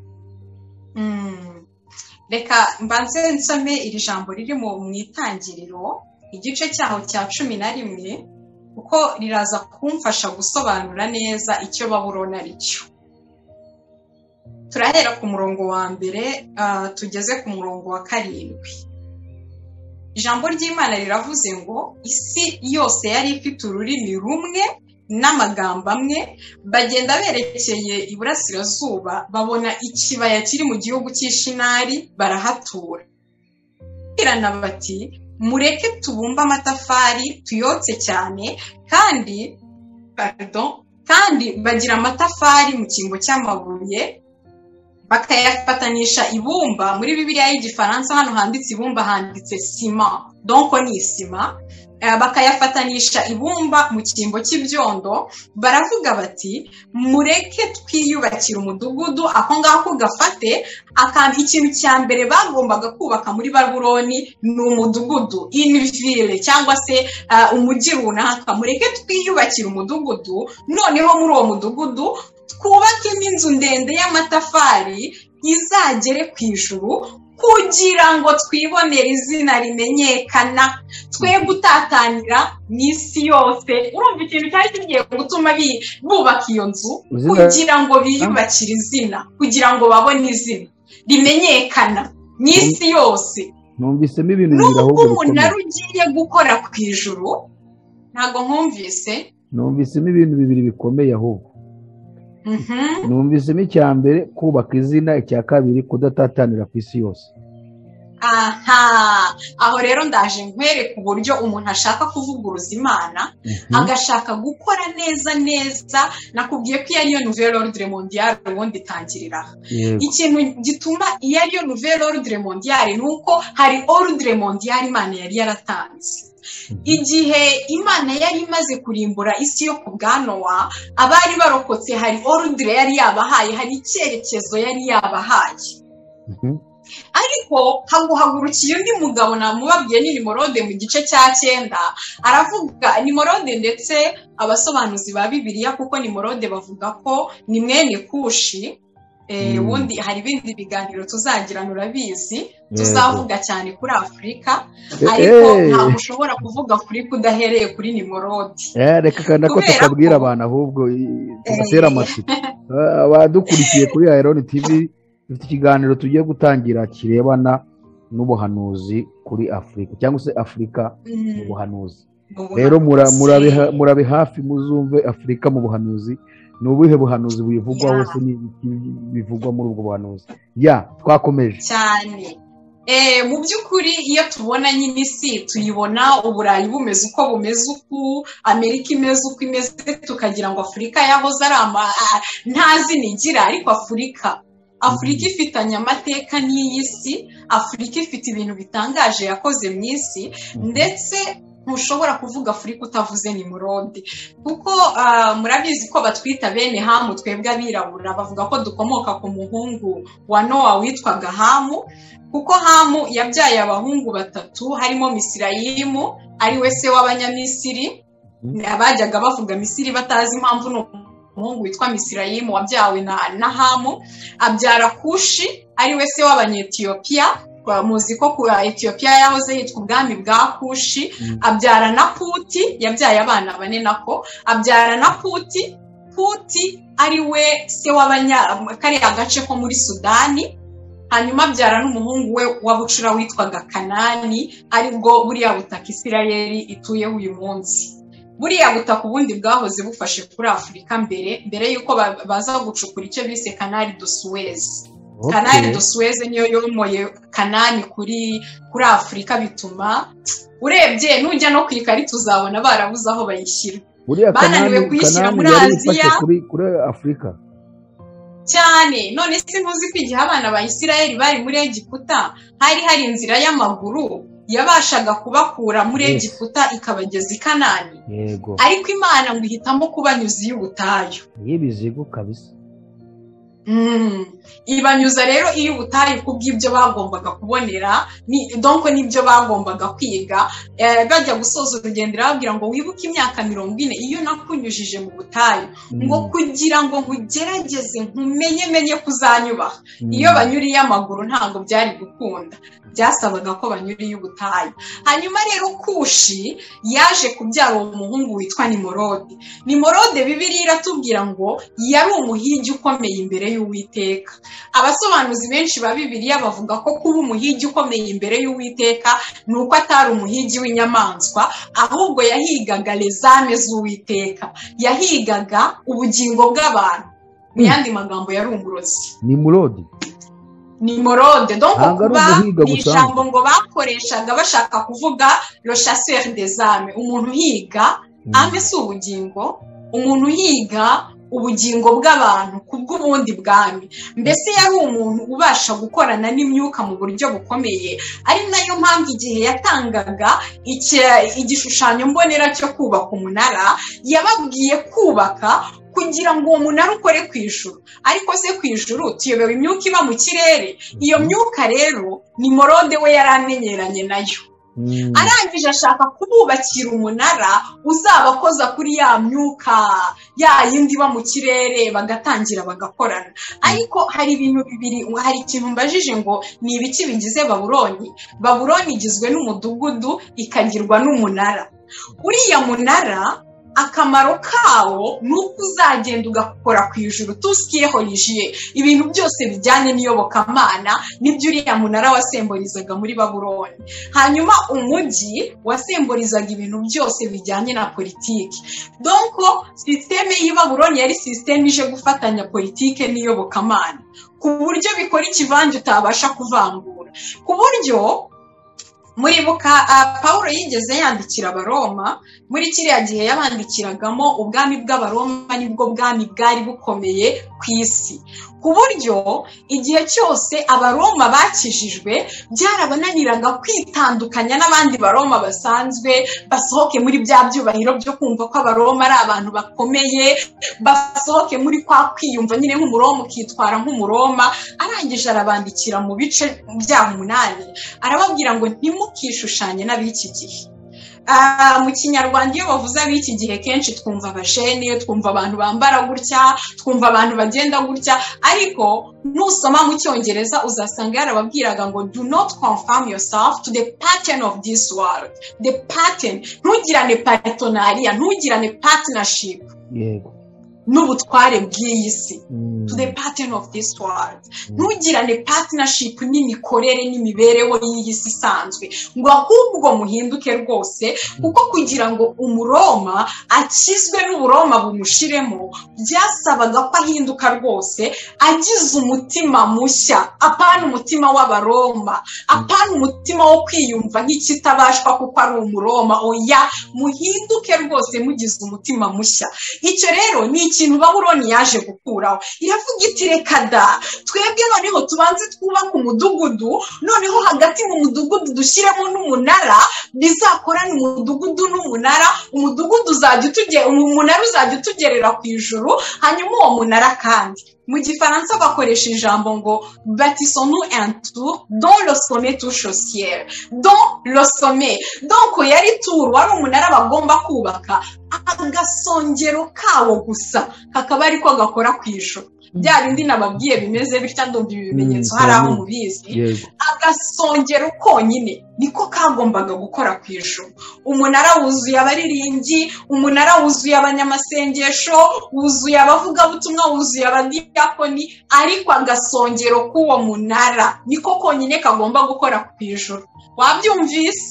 reka mbanze nsome iri jambo riri mu itangiriro igice cyaho cya cumi na rimwe kuko riraza kumfasha gusobanura neza icyo baburona aricyo turahera ku murongo wa mbere tugeze ku murongo wa karindwi ijambo ry'imana riravuze ngo isi yose yari ifite ururimi rumwe n'amagambo amwe bagenda berekeye iburasirazuba babona ikibaya kiri mu gihugu cy'ishinari barahatura birana bati mureke tubumbe amatafari tuyotse cyane kandi kandi bagira amatafari mu cyimbo cy'amabuye bakayafatanisha ibumba muri bibiriya y'igifaransa hano handitse ibumba handitse sima donko ni isima bakayafatanisha ibumba mu cyimbo cy'ibyondo baravuga bati mureke twiyubakire umudugudu ako ngako gafate akantu ikintu cya mbere bagombaga kubaka muri babuloni ni umudugudu inivire cyangwa se umujyi runaka mureke twiyubakire umudugudu noneho muri uwo mudugudu twubake n'inzu ndende y'amatafari izagere ku ijuru kugira ngo twibonere izina rimenyekana twe gutatanira mu isi yose urumva ikintu cyari kigiye gutuma bubaka iyo nzu kugira ngo biyubakire izina kugira ngo babone izina rimenyekana mu isi yose numvisemo ibintu nubwo umunara ugiye gukora ku ijuru ntabwo nkumvise numvisemo ibintu bibiri bikomeye ahubwo numvisemo icya mbere kubaka izina icya kabiri kudatatanira ku isi yose aha aho rero ndaje nkwereka uburyo umuntu ashaka kuvuguruza imana agashaka gukora neza neza nakubwiye ko iyo ariyo nouvelle ordre mondiale ubundi itangirira ikintu gituma iyo ariyo nouvelle ordre mondiale ni uko hari ordre mondiale imana yari yaratanze igihe imana yari imaze kurimbura isi yo ku bwanowa abari barokotse hari ordre yari yabahaye hari icyerekezo yari yabahaye ariko haguhagurukiye undi mugabo namubabwiye ni nimorode mu gice cya cyenda aravuga nimorode ndetse abasobanuzi ba bibiliya kuko nimorode bavuga ko ni mwene kushi ubundi hari ibindi biganiro tuzagira urabizi tuzavuga cyane kuri afurika ariko ntabwo ushobora kuvuga afurika udahereye kuri nimorode reka kandi ko tukabwira abantu ahubwo tugatera amatsiko abadukurikiye kuri ayironi tivi dufite ikiganiro tugiye gutangira kirebana n'ubuhanuzi kuri afurika cyangwa se afurika mu buhanuzi rero murabe hafi muzumve afurika mu buhanuzi ni ubuhe buhanuzi buyivugwaho se bivugwa muri ubwo buhanuzi ya twakomeje cyane mu by'ukuri iyo tubona nyine isi tuyibona uburayi bumeze uko bumeze uku amerika imeze uko imeze tukagira ngo afurika yahoze ari nta zina igira ariko afurika afurika ifitanye amateka n'iyi si afurika ifite ibintu bitangaje yakoze mu isi ndetse ntushobora kuvuga afurika utavuze ni murode kuko murabizi ko batwita bene hamu twebwe abirabura bavuga ko dukomoka ku muhungu wa nowa witwaga hamu kuko hamu yabyaye abahungu batatu harimo misirayimu ari we se w'abanyamisiri bajyaga bavuga misiri batazi impamvu ni umuhungu witwa misirayimu wabyawe na na hamu abyara kushi ari we se w'abanyetiyopiya muzi ko kura etiyopiya yahoze yitwa ubwami bwa kushi abyara na puti yabyaye abana bane nako abyara na puti puti ari we se w'abanya kariya gace ko muri sudani hanyuma abyara n'umuhungu we w'abucura witwaga kanani aribwo buriya butaka isirayeri ituyeho uyu munsi buriya butaka ubundi bwahoze bufashe kuri afurika mbere mbere y'uko baza gucukura icyo bise kanari do suwezi kanari do suwezi niyo yomoye kanani kuri kuri afurika bituma urebye nujya no ku ikarita uzabona barabuze aho bayishyira bananiwe kuyishyira muri aziya kuri afurika cyane none si ntuzi ko igihe abana ba isirayeli bari muri egiputa hari hari inzira y'amaguru yabashaga kubakura muri egiputa ikabageza i kanani ariko imana ngo ihitamo kubanyuza iy'ubutayu y'ibizigo kabisa ibanyuza rero iyo ubutayu ku bw'ibyo bagombaga kubonera donko n'ibyo bagombaga kwiga bajya gusoza urugendo irababwira ngo wibuke imyaka mirongo ine iyo nakunyujije mu butayu ngo kugira ngo nkugerageze nkumenye menye kuzanyubaha iyo banyuriye amaguru ntabwo byari gukunda byasabaga ko banyuriye ubutayu hanyuma rero kushi yaje kubyara uwo muhungu witwa nimorode nimorode bibiri iratubwira ngo yari umuhigi ukomeye imbere y'uwiteka abasobanuzi benshi ba bibiliya bavuga ko kuba umuhigi ukomeye imbere y'uwiteka ni uko atari umuhigi w'inyamaswa ahubwo yahigaga rezame z'uwiteka yahigaga ubugingo bw'abantu mu yandi magambo yari umurozi ni murode ni morode donko kuba ni ijambo ngo bakoreshaga bashaka kuvuga roshaseri dezame umuntu uhiga ame si ubugingo umuntu uhiga ubugingo bw'abantu ku bw'ubundi bwami mbese yari umuntu ubasha gukorana n'imyuka mu buryo bukomeye ari nayo mpamvu igihe yatangaga igishushanyo mbonera cyo kubaka umunara yababwiye kubaka kugira ngo uwo munara ukore ku ijuru ariko se ku ijuru tuyobewe imyuka iba mu kirere iyo myuka rero ni morode we yari amenyeranye nayo arangije ashaka kububakira umunara uzabakoza kuri ya myuka ya yindi iba mu kirere bagatangira bagakorana ariko hari ibintu bibiri hari ikintu mbajije ngo ni ibiki bigize baburoni baburoni igizwe n'umudugudu ikagirwa n'umunara uriya munara akamaro kawo ni uko uzagenda ugakora ku ijuru tusikiyeho yijiye ibintu byose bijyanye n'iyobokamana nibyo uriya munara wasemborizaga muri baburoni hanyuma umujyi wasemborizaga ibintu byose bijyanye na politiki donko sisiteme y'i baburoni yari sisiteme ije gufatanya politiki n'iyobokamana ku buryo bikora ikivange utabasha kuvangura ku buryo muribuka paul yigeze yandikira abaroma muri kiriya gihe yabandikiragamo ubwami bw'abaroma nibwo bwami bwari bukomeye ku isi ku buryo igihe cyose abaroma bakijijwe byarabananiraga kwitandukanya n'abandi baroma basanzwe basohoke muri bya byubahiro byo kumva ko abaroma ari abantu bakomeye basohoke muri kwa kwiyumva nyine nk'umuroma ukitwara nk'umuroma arangije arabandikira mu bice byaho umunani arababwira ngo ntimukishushanye n'ab'iki gihe mu kinyarwanda iyo bavuze ab'iki gihe kenshi twumva abajene twumva abantu bambara gutya twumva abantu bagenda gutya ariko nusoma mu cyongereza uzasanga yarababwiraga ngo do not confirm yourself to the pattern of this world the pattern ntugirane paretonariya ntugirane partnership n'ubutware bw'iyi si to the pattern of this world ntugirane partnership n'imikorere n'imibereho y'iyi si isanzwe ngo ahubwo muhinduke rwose kuko kugira ngo umuroma akizwe n'uburoma bumushiremo byasabaga ko ahinduka rwose agize umutima mushya apana umutima w'abaroma apana umutima wo kwiyumva nk'ikitabashwa kuko ari umuroma oya muhinduke rwose mugize umutima mushya icyo rero ni ikintu baburoni yaje gukuraho iravuga iti reka da twebwe noneho tubanze twubake umudugudu noneho hagati mu mudugudu dushyiremo n'umunara bizakorana umudugudu n'umunara umudugudu uzajya utugera umunara uzajya utugerera ku ijuru hanyuma uwo munara kandi mu gifaransa bakoresha ijambo ngo batisonu entu don losome tu shosiyeri don losome donko yari turu wari umunara bagomba kubaka agasongero kawo gusa kakaba ariko gakora ku ijoro bya bindi nababwiye bimeze bityo ndumva ibi bimenyetso hari aho mubizi agasongero konyine niko kagombaga gukora ku ijoro umunara wuzuye abariringi umunara wuzuye abanyamasengesho wuzuye abavugabutumwa wuzuye abadiyakoni ariko agasongero k'uwo munara niko konyine kagomba gukora ku ijoro wabyumvise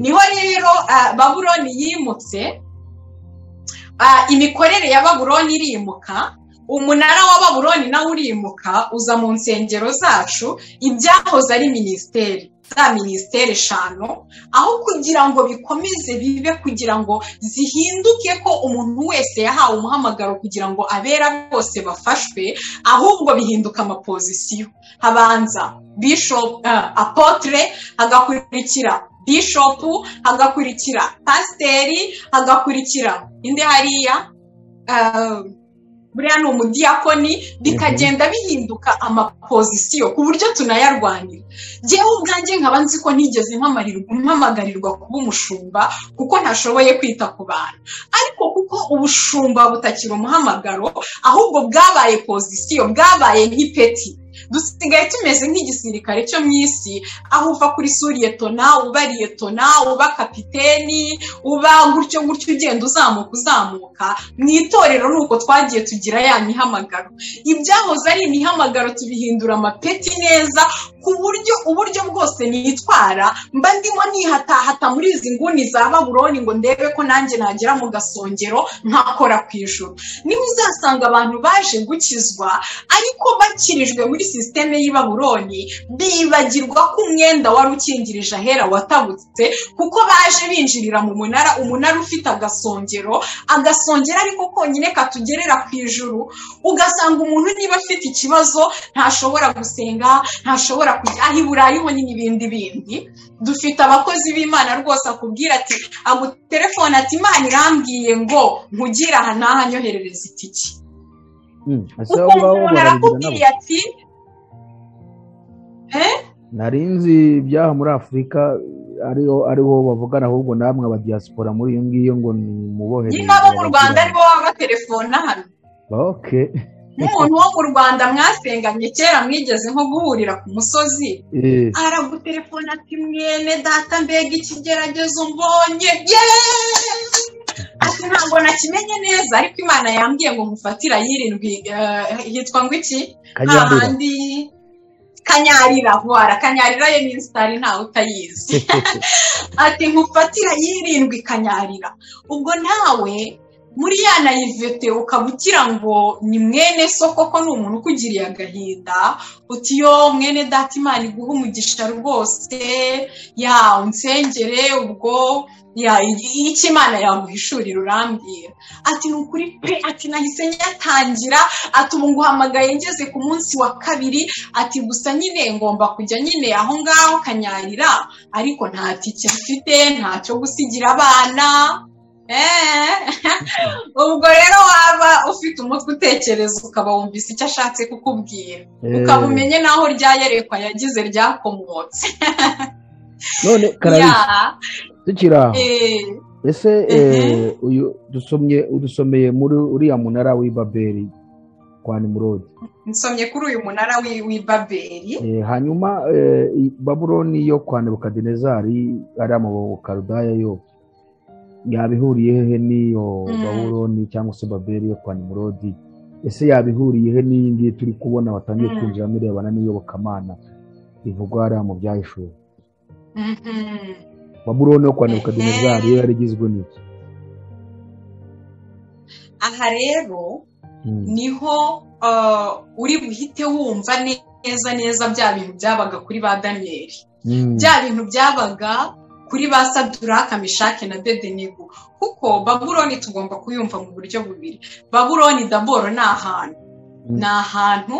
niho rero baburoni yimutse imikorere ya baburoni irimuka umunara wa baburoni nawe urimuka uza mu nsengero zacu ibyahoze ari minisiteri za minisiteri eshanu aho kugira ngo bikomeze bibe kugira ngo zihinduke ko umuntu wese yahawe umuhamagaro kugira ngo abera bose bafashwe ahubwo bihinduka amapozisiyo habanza bishopu apotre hagakurikira bishopu hagakurikira pasiteri hagakurikira indi hariya buriya ni umudiyakoni bikagenda bihinduka amapozisiyo ku buryo tunayarwanira ngewe ubwanjye nkaba nzi ko ntigeze mpamagarirwa kuba umushumba kuko ntashoboye kwita ku bantu ariko kuko ubushumba butakiri umuhamagaro ahubwo bwabaye pozisiyo bwabaye nk'ipeti dusigaye tumeze nk'igisirikare cyo mu isi aho uva kuri suriyetona uba riyetona uba kapiteni uba gutyo gutyo ugenda uzamuka uzamuka mu itorero ni uko twagiye tugira ya mihamagaro ibyahoze ari imihamagaro tubihindura amapeti neza ku buryo uburyo bwose nitwara mba ndimo nihatahata muri izi nguni za baburoni ngo ndebe ko nanjye nagera mu gasongero nkakora ku ijoro niba uzasanga abantu baje gukizwa ariko bakirijwe muri sisiteme y'ibaburoni bibagirwa ko umwenda wari ukingirije ahera watabutse kuko baje binjirira mu munara umunara ufite agasongero agasongero ariko konyine katugerera ku ijuru ugasanga umuntu niba afite ikibazo ntashobora gusenga ntashobora kujya aho i burayi ho n'ibindi bindi dufite abakozi b'imana rwose akubwira ati agutelefone ati imana irambwiye ngo nkugire aha n'aha nyoherereza itiki kuko umuntu arakubwiye ati nari nzi ibyaha muri afurika ariho bavugana ahubwo namwe abadiyasipora muri iyo ngiyo ngo ni umubohereze nyine abo mu rwanda aribo baba batelefona hano nk'umuntu wo mu rwanda mwasenganye kera mwigeze nko guhurira ku musozi aragutelefona ati mwene data mbega ikigeragezo mbonye ati ntabwo nakimenye neza ariko imana yambwiye ngo mufatira yirindwi hitwa ngo iki hahandi kanyarira vuba kanyarira ye ni sitari ntawe utayizi ati nkufatira yirindwi kanyarira ubwo nawe muri ya nayivete ukaba ugira ngo ni mwene soko ko ni umuntu ukugiriye agahinda utiyo mwene data imana iguha umugisha rwose ya unsengere ubwo icyo imana yamuhishurira urambwira ati ni ukuri pe ati nahise nyatangira ati ubu nguhamagaye ngeze ku munsi wa kabiri ati gusa nyine ngomba kujya nyine aho ngaho kanyarira ariko nta tike mfite ntacyo gusigira abana ubwo rero waba ufite umutwe utekereza ukaba wumvise icyo ashatse kukubwira ukaba umenye n'aho ryayerekwa yagize ryakomotse none karabisi tukiri aho ese uyu dusomye udusomeye muri uriya munara w'ibaberi kwa nimurodi nsomye kuri uyu munara w'ibaberi hanyuma baburoni yo kwa nebukadinezari ariya mabukarudaya yo yabihuriye hehe n'iyo baburoni cyangwa se baberi yo kwa nimurodi ese yabihuriye he n'iyi ngiyi turi kubona batangiye kwinjiramo irebana n'iyobokamana bivugwa hariya mu byahishuwe baburoni yo kwa nebukadinezari yo yari igizwe n'iki aha rero niho uri buhite wumva neza neza bya bintu byabaga kuri ba daniyeli bya bintu byabaga kuri ba saduraka mishake na dedenego kuko baburoni tugomba kuyumva mu buryo bubiri baburoni daboro ni ahantu ni ahantu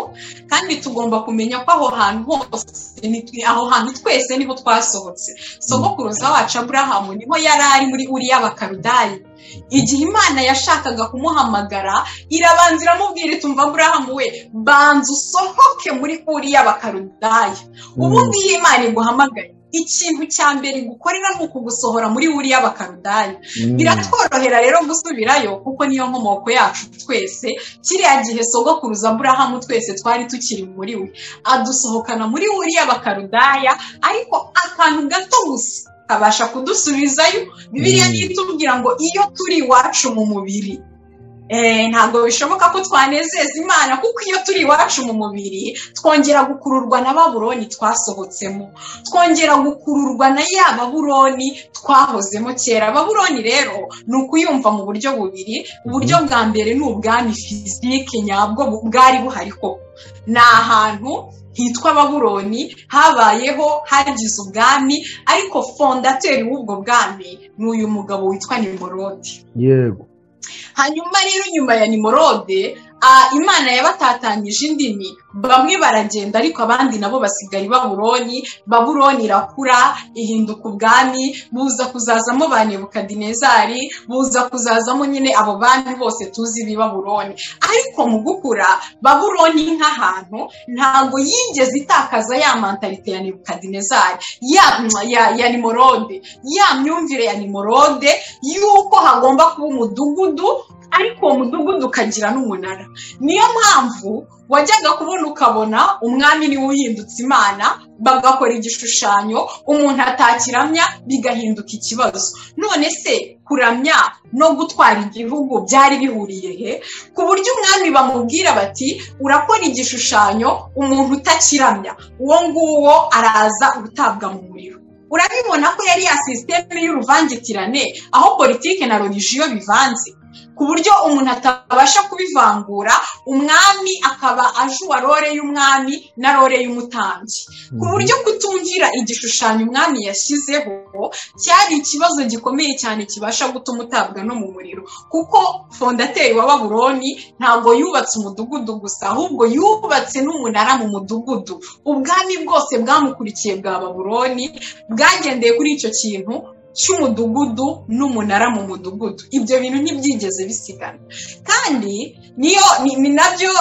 kandi tugomba kumenya ko aho hantu hose aho hantu twese niho twasohotse sogokuruza wacu aburahamu niho yari ari muri uriya bakarudayi igihe imana yashakaga kumuhamagara irabanza iramubwira itumva aburahamu we banza usohoke muri uriya bakarudayi ubundi iyo imana iguhamagaye ikintu cya mbere gukorera ni ukugusohora muri buriya bakarudani biratworohera rero gusubirayo kuko niyo nkomoko yacu twese kiriya gihe sogokuruza burahamu twese twari tukiri muri we adusohokana muri buriya bakarudaya ariko akantu gato gusa kabasha kudusubizayo bibiriya itubwira ngo iyo turi iwacu mu mubiri ntabwo bishoboka ko twanezeza imana kuko iyo turi iwacu mu mubiri twongera gukururwa na baburoni twasohotsemo twongera gukururwa na ya baburoni twahozemo kera baburoni rero ni ukuyumva mu buryo bubiri uburyo bwa mbere ni ubwami fizike nyabwo bwari buhari koko ni ahantu hitwa baburoni habayeho hagize ubwami ariko fondateri w'ubwo bwami ni uyu mugabo witwa nimorodi yego hanyuma rero nyuma ya nimorode imana yabatatanyije indimi bamwe baragenda ariko abandi nabo basigara i baburoni baburoni irakura ihinduka ubwami buza kuzazamo ba nebukadinezari buza kuzazamo nyine abo bandi bose tuzi b'i baburoni ariko mu gukura baburoni nk'ahantu ntabwo yigeze itakaza ya mantarite ya nebukadinezari ya ya ya nimorode ya myumvire ya nimorode y'uko hagomba kuba umudugudu ariko uwo mudugudu ukagira n'umunara niyo mpamvu wajyaga kubona ukabona umwami niwe uhindutse imana bagakora igishushanyo umuntu atakiramya bigahinduka ikibazo none se kuramya no gutwara igihugu byari bihuriye he ku buryo umwami bamubwira bati urakora igishushanyo umuntu utakiramya uwo nguwo araza gutabwa mu muriro urabibona ko yari ya sisiteme y'uruvangitirane aho politiki na religiyo bivanze ku buryo umuntu atabasha kubivangura umwami akaba ajura role y'umwami na role y'umutambyi ku buryo kutumvira igishushanyo umwami yashyizeho cyari ikibazo gikomeye cyane kibasha gutuma utabwa no mu muriro kuko fondateri wa baburoni ntabwo yubatse umudugudu gusa ahubwo yubatse n'umunara mu mudugudu ubwami bwose bwamukurikiye bwa baburoni bwagendeye kuri icyo kintu cy'umudugudu n'umunara mu mudugudu ibyo bintu ntibyigeze bisigana kandi niyo ni nabyo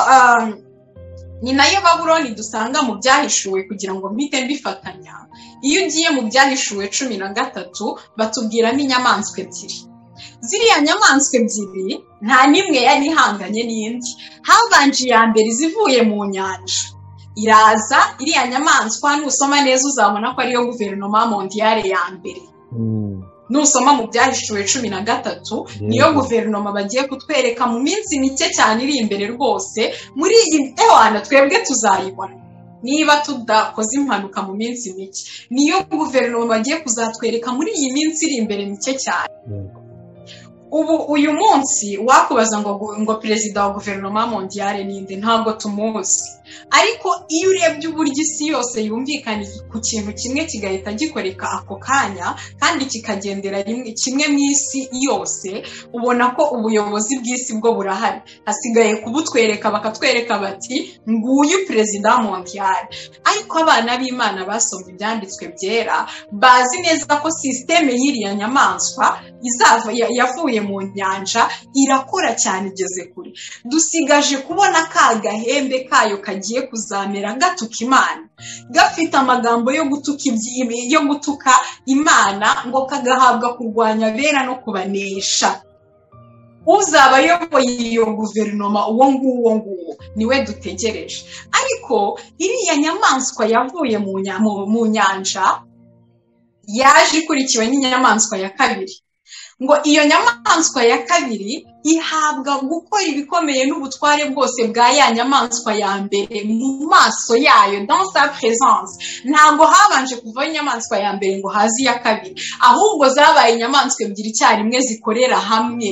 ni nayo baburoni dusanga mu byahishuwe kugira ngo mpite mbifatanya iyo ugiye mu byahishuwe cumi na gatatu batubwiramo inyamaswa ebyiri ziriya nyamaswa ebyiri nta n'imwe yari ihanganye n'indi habanje iya mbere izivuye mu nyanja iraza iriya nyamaswa nusoma neza uzabona ko ariyo guverinoma mondiyare ya mbere nusoma mu byahishuwe cumi na gatatu niyo guverinoma bagiye kutwereka mu minsi mike cyane iri imbere rwose muri iyi ewana twebwe tuzayibona niba tudakoze impanuka mu minsi mike niyo guverinoma bagiye kuzatwereka muri iyi minsi iri imbere mike cyane ubu uyu munsi wakubaza ngo ngo perezida wa guverinoma mondiyare ninde ntabwo tumuzi ariko iyo urebye uburyo isi yose yumvikaniye ku kintu kimwe kigahita gikoreka ako kanya kandi kikagendera kimwe mu isi yose ubona ko ubuyobozi bw'isi bwo burahari hasigaye kubutwereka bakatwereka bati nguyu perezida wa mondiyari ariko abana b'imana basomye ibyanditswe byera bazi neza ko sisiteme y'iriya nyamaswa yavuye mu nyanja irakora cyane igeze kure dusigaje kubona ka gahembe kayo kagiye kuzamera gatuka imana gafite amagambo yo gutuka yo gutuka imana ngo kagahabwa kurwanya abera no kubanesha uzaba ayoboye iyo guverinoma uwo nguwo nguwo niwe dutegereje ariko iriya nyamaswa yavuye mu nyanja yaje ikurikiwe n'inyamaswa ya kabiri ngo iyo nyamaswa ya kabiri ihabwa gukora ibikomeye n'ubutware bwose bwa ya nyamaswa ya mbere mu maso yayo dans sa présence ntabwo habanje kuvaho inyamaswa ya mbere ngo haze iya kabiri ahubwo zabaye inyamaswa ebyiri icyarimwe zikorera hamwe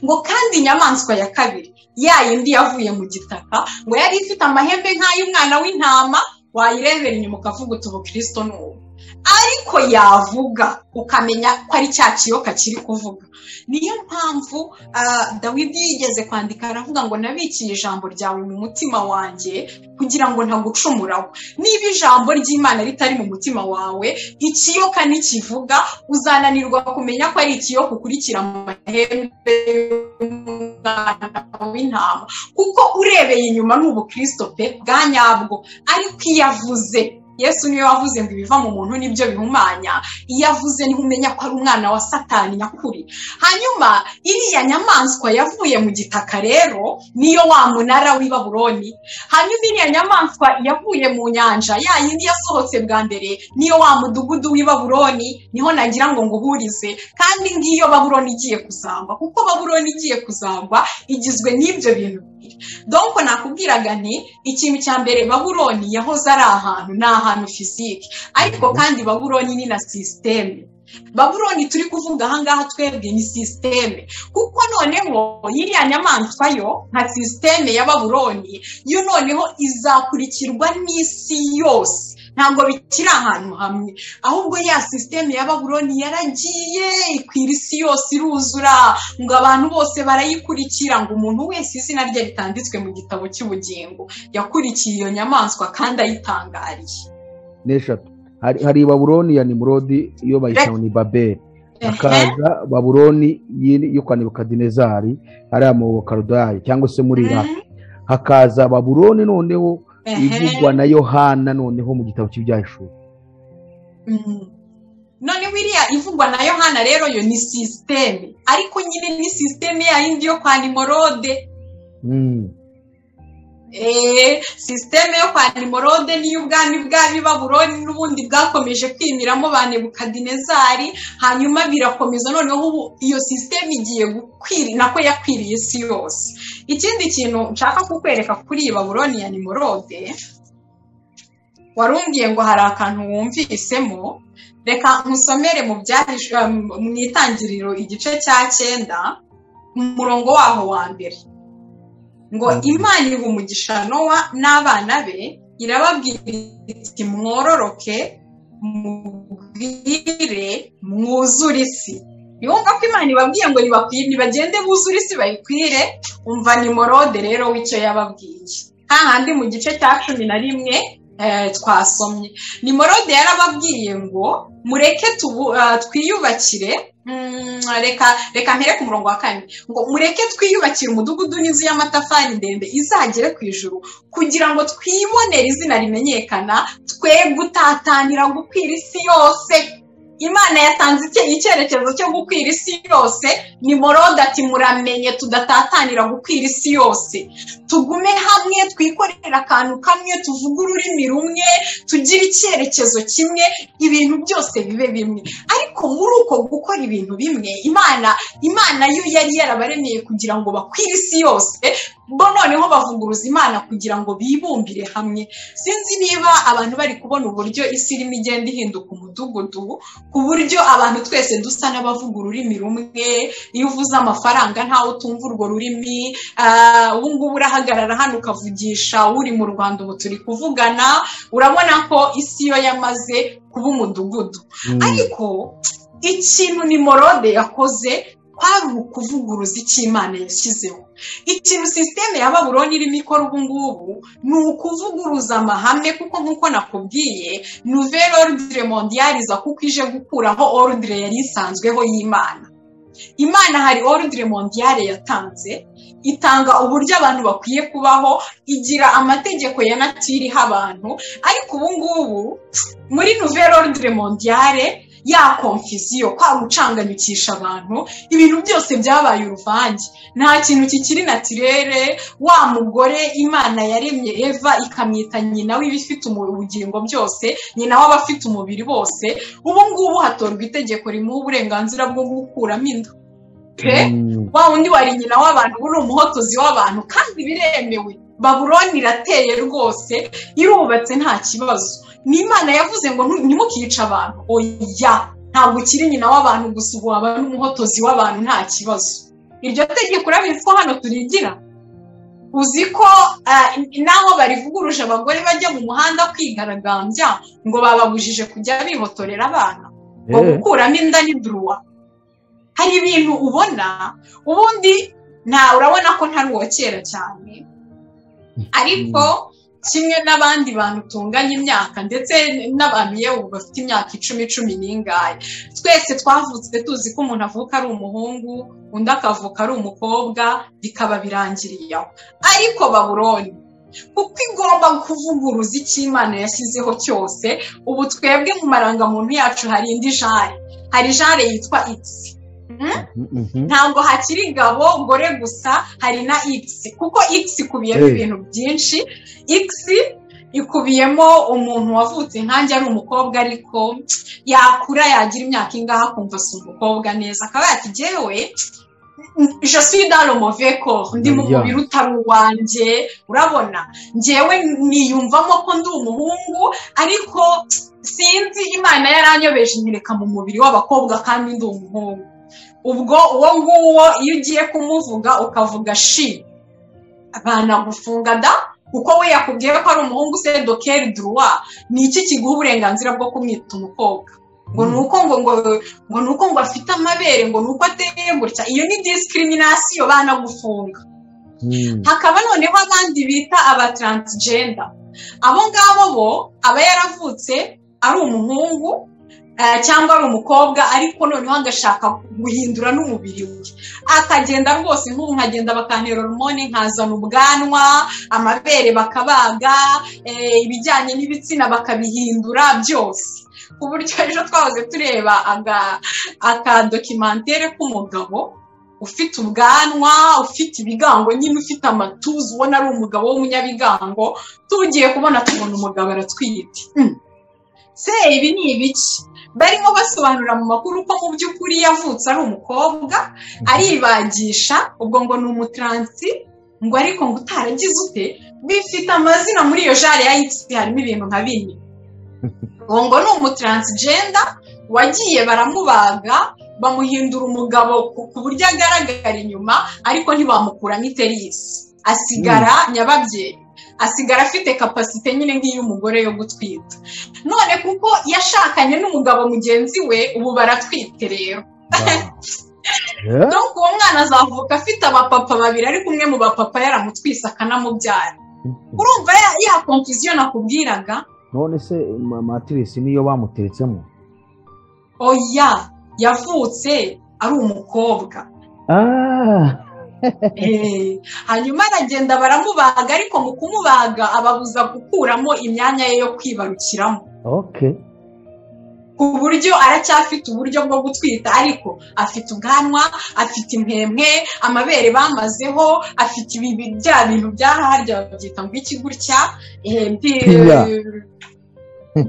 ngo kandi inyamaswa ya kabiri ya yindi yavuye mu gitaka ngo yari ifite amahembe nk'ay'umwana w'intama wayirebera inyuma ukavuga uti ubukristo ni ubu ariko yavuga ukamenya ko ari cya kiyoka kiri kuvuga niyo mpamvu dawidi yigeze kwandika aravuga ngo nabikiye ijambo ryawe mu mutima wanjye kugira ngo ntagucumuraho niba ijambo ry'imana ritari mu mutima wawe ikiyoka ntikivuga uzananirwa kumenya ko ari ikiyoka ukurikira amahembe w'intama kuko urebeye inyuma ni ubukristo pe bwa nyabwo ariko iyo avuze yesu niwe wavuze ngo ibiva mu muntu nibyo bihumanya iyo avuze niho umenya ko ari umwana wa satani nyakuri hanyuma iriya nyamaswa yavuye mu gitaka rero niyo wa munara w'i baburoni hanyuma iriya nyamaswa yavuye mu nyanja ya yindi yasohotse bwa mbere niyo wa mudugudu w'i baburoni niho nagira ngo nguhurize kandi ngiyo baburoni igiye kuzangwa kuko baburoni igiye kuzangwa igizwe n'ibyo bintu donko nakubwiraga nti ikintu cya mbere baburoni yahoze ari ahantu ni ahantu fizike ariko kandi baburoni ni na sisiteme baburoni turi kuvuga ahangaha twebwe ni sisiteme kuko noneho iriya nyamaswa yo nka sisiteme ya baburoni yo noneho izakurikirwa n'isi yose ntabwo bikiri ahantu hamwe ahubwo ya sisiteme ya baburoni yaragiye ikwira isi yose iruzura ngo abantu bose barayikurikira ngo umuntu wese izina rye ritanditswe mu gitabo cy'ubugingo yakurikiye iyo nyamaswa kandi ayitangariye n'eshatu hari baburoni ya nimurodi iyo bayita ni babeli hakaza baburoni yo kwa nebukadinezari hariya mu bukarudayi cyangwa se muri iraki hakaza baburoni noneho ivugwa na yohana noneho mu gitabo cy'ibyashuri none wiriya ivugwa na yohana rero yo ni sisiteme ariko nyine ni sisiteme yindi yo kwa nimorode sisiteme yo kwa nimorode niyo ubwami bw'abi baburoni n'ubundi bwakomeje kwimiramo ba nebukadinezari hanyuma birakomeza noneho ubu iyo sisiteme igiye gukwira nako yakwiriye isi yose ikindi kintu nshaka kukwereka kuri iyi baburoni ya nimorode warumbwiye ngo hari akantu wumvisemo reka nkusomere mu mu itangiriro igice cya cyenda umurongo waho wa mbere ngo imana iha umugisha nowa n'abana be irababwira iti mwororoke mubwire mwuzure isi yumva ko imana ibabwiye ngo bagende buzure isi bayikwire umva ni morode rero w'icyo yababwiye hahandi mu gice cya cumi na rimwe twasomye ni morode yarababwiye ngo mureke twiyubakire reka reka mpereke umurongo wa kane ngo mureke twiyubakire umudugudu n'inzu y'amatafari ndende izagere ku ijuru kugira ngo twibonere izina rimenyekana twe gutatanira gukwira isi yose imana yatanze icyerekezo cyo gukwira isi yose ni morode ati muramenye tudatatanira gukwira isi yose tugume hamwe twikorere akantu kamwe tuvuge ururimi rumwe tugire icyerekezo kimwe ibintu byose bibe bimwe ariko muri uko gukora ibintu bimwe imana imana yo yari yarabaremeye kugira ngo bakwire isi yose bo noneho bavuguruza imana kugira ngo bibumbire hamwe sinzi niba abantu bari kubona uburyo isi irimo igenda ihinduka umudugudu ku buryo abantu twese dusa n'abavuga ururimi rumwe iyo uvuze amafaranga ntawe utumva urwo rurimi ubu ngubu urahagarara hano ukavugisha uri mu rwanda ubu turi kuvugana urabona ko isi yo yamaze kuba umudugudu ariko ikintu ni morode yakoze kwari ukuvuguruza icyo imana yashyizeho ikintu sisiteme ya baburoni irimo ikora ubu ngubu ni ukuvuguruza amahame kuko nk'uko nakubwiye nouvelle ordre mondiale iza kuko ije gukuraho ordre yari isanzweho y'imana imana hari ordre mondiale yatanze itanga uburyo abantu bakwiye kubaho igira amategeko ya natiri iha abantu ariko ubu ngubu muri nouvelle ordre mondiale ya konfiziyo kwa gucanganyukisha abantu ibintu byose byabaye uruvange nta kintu kikiri natirere wa mugore imana yaremye eva ikamwita nyina w'ibifite ubugingo byose nyina w'abafite umubiri bose ubu ngubu hatorwa itegeko rimuha uburenganzira bwo gukuramo inda wa wundi wari nyina w'abantu uri umuhotozi w'abantu kandi biremewe baburoni irateye rwose irubatse nta kibazo n'imana yavuze ngo ntimukice abantu oya ntabwo ukiri nyina w'abantu gusa ubu waba n'umuhotozi w'abantu nta kibazo iryo tegeko urabizi ko hano turigira uzi ko naho barivuguruje abagore bajya mu muhanda kwigaragambya ngo bababujije kujya bihotorera abana ngo gukuramo inda ni duruwa hari ibintu ubona ubundi nta urabona ko ntari uwa kera cyane ariko kimwe n'abandi bantu tunganya imyaka ndetse n'abantu yewe bafite imyaka icumi cumi n'ingahe twese twavutse tuzi ko umuntu avuka ari umuhungu undi akavuka ari umukobwa bikaba birangiriye aho ariko baburoni kuko igomba kuvuguruza icyo imana yashyizeho cyose ubu twebwe mu marangamuntu yacu hari indi jare hari jare yitwa itsi ntabwo hakiri gabo gore gusa hari na ikisi kuko ikisi ikubiyemo ibintu byinshi ikisi ikubiyemo umuntu wavutse nkanjye ari umukobwa ariko yakura yagira imyaka ingaha akumva si umukobwa neza akaba yakigewe je suis dans le mauvais corps ndi mu mubiri utari uwanjye urabona ngewe niyumvamo ko ndi umuhungu ariko sinzi imana yaranyobeje nyereka mu mubiri w'abakobwa kandi ndi umuhungu ubwo uwo nguwo iyo ugiye kumuvuga ukavuga shi banagufunga da kuko we yakubwiye ko ari umuhungu se dokeri duruwa ni iki kiguha uburenganzira bwo kumwita umukobwa ngo ni uko ngo ngo ngo ni uko ngo afite amabere ngo ni uko ateye gutya iyo ni discrimination banagufunga hakaba noneho abandi bita aba taransijenda abo ngabo bo aba yaravutse ari umuhungu cyangwa ari umukobwa ariko noneho agashaka guhindura n'umubiri we akagenda rwose nk'ubu nkagenda bakantera hormone nkazana ubwanwa amabere bakabaga ibijyanye n'ibitsina bakabihindura byose ku buryo ejo twahoze tureba akadokimantere k'umugabo ufite ubwanwa ufite ibigango nyine ufite amatuza ubona ari umugabo w'umunyabigango tugiye kubona tubona umugabo aratwite se ibi ni ibiki barimo basobanura mu makuru ko mu by'ukuri yavutse ari umukobwa aribagisha ubwo ngo ni umutransi ngo ariko ngo utaragize ute bifite amazina muri iyo jare ya yipsi harimo ibintu nka bine ngo ngo ni umutransigenda wagiye baramubaga bamuhindura umugabo ku buryo agaragara inyuma ariko ntibamukuramo iterisi asigara nyababyeyi asigara afite kapasite nyine nk'iy'umugore yo gutwita none kuko yashakanye n'umugabo mugenzi we ubu baratwite rero nuko uwo mwana azavuka afite abapapa babiri ariko umwe mu bapapa yaramutwise akanamubyara urumva ya kompusiyo nakubwiraga none se matirisi niyo bamuteretsemo oya yavutse ari umukobwa hanyuma aragenda baramubaga ariko mu kumubaga ababuza gukuramo imyanya ye yo kwibarukiramo ku buryo aracyafite uburyo bwo gutwita ariko afite ubwanwa afite impembwe amabere bamazeho afite ibi bya bintu byaharya babyita ngo iki gutya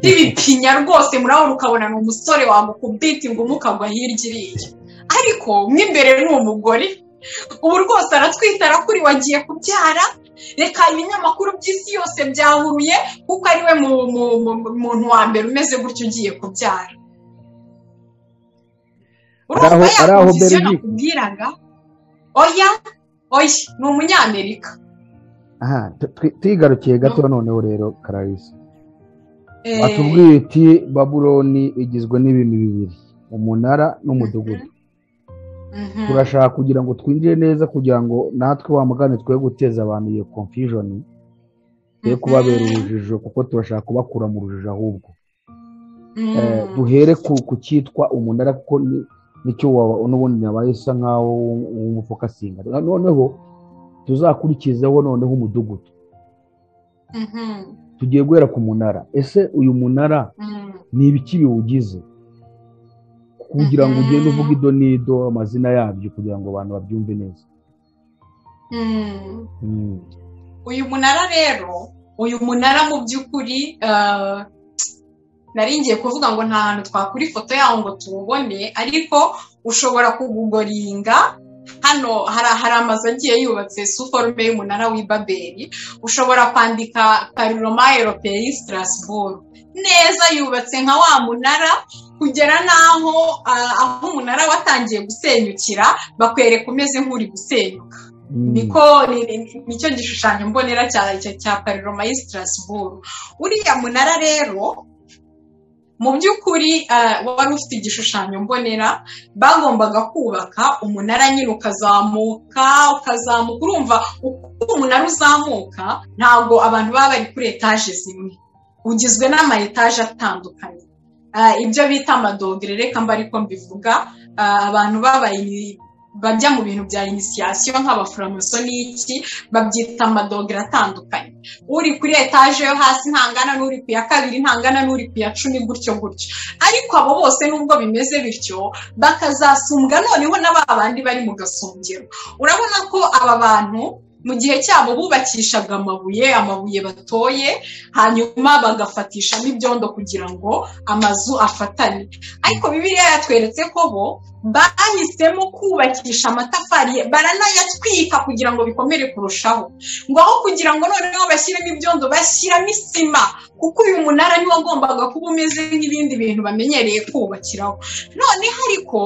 by'ibipinya rwose murabona ukabona ni umusore wamukubita ingumi ukagwa hirya iriya ariko mo imbere ni umugore ubu rwose aratwita arakuri wagiye kubyara reka ibinyamakuru by'isi yose byahuruye kuko ari we muntu wa mbere umeze gutyo ugiye kubyara urumva yakumvise nakubwiraga oya oya ni umunyamerika twigarukiye gato noneho rero kararisa batubwiye uti babuloni igizwe n'ibintu bibiri umunara n'umudugudu turashaka kugira ngo twinjire neza kugira ngo natwe wamugane twe guteza abantu iyo konfijoni yo kubabera urujijo kuko turashaka kubakura mu rujijo ahubwo duhere ku cyitwa umunara kuko nicyo n'ubundi nabaye isa nkaho w'umufuka asinga noneho tuzakurikizeho noneho umudugudu tugiye guhera ku munara ese uyu munara ni ibiki biwugize kugira ngo ugende uvuge ido n'ido amazina yabyo kugira ngo abantu babyumve neza uyu munara rero uyu munara mu by'ukuri naringiye kuvuga ngo nta hantu twakura ifoto yawo ngo tuwubone ariko ushobora kugugoringa hano hari amazu agiye yubatse suforume y'umunara w'ibaberi ushobora kwandika pariroma eroperi strasbourg neza yubatse nka wa munara kugera n'aho aho umunara watangiye gusenyukira bakwereka umeze nk'uri gusenyuka niko nicyo gishushanyo mbonera cya pariroma y'i strasbourg uriya munara rero mu by'ukuri wari ufite igishushanyo mbonera bagombaga kubaka umunara nyine ukazamuka ukazamuka urumva uko umunara uzamuka ntabwo abantu baba bari kuri etaje zimwe ugizwe n'ama etaje atandukanye ibyo bita amadogere reka mba ariko mbivuga abantu babaye bajya mu bintu bya inisiyasiyo nk'abaforomasoniki babyita amadogere atandukanye uri kuri etaje yo hasi ntangana n'uri ku ya kabiri ntangana n'uri ku ya cumi gutyo gutyo ariko abo bose nubwo bimeze bityo bakazasumbwa noneho na ba bandi bari mu gasongero urabona ko aba bantu mu gihe cyabo bubakishaga amabuye amabuye batoye hanyuma bagafatishamo ibyondo kugira ngo amazu afatane ariko bibiliya yatweretse ko bo bahisemo kubakisha amatafari baranayatwika kugira ngo bikomere kurushaho ngo aho kugira ngo noneho bashyiremo ibyondo bashyiramo isima kuko uyu munara niwo wagombaga kuba umeze nk'ibindi bintu bamenyereye kubakiraho noneho ariko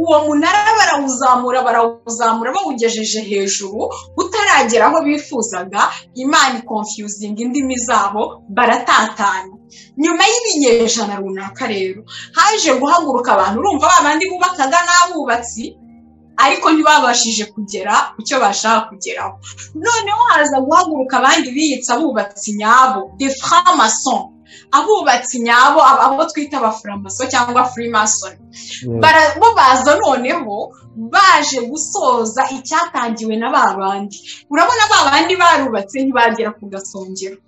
uwo munara barawuzamura barawuzamura bawugejeje hejuru utaragera aho bifuzaga imana ikonfiyuzinga indimi zabo baratatana nyuma y'ibinyejana runaka rero haje guhaguruka abantu urumva ba bandi bubakaga n'abubatsi ariko ntibabashije kugera ku cyo bashaka kugeraho noneho haza guhaguruka abandi biyitse abubatsi nyabo de framason abubatsi nyabo abo twita abafuramaso cyangwa furimason bo baza noneho baje gusoza icyatangiwe na ba bandi urabona ba bandi barubatse ntibagera ku gasongero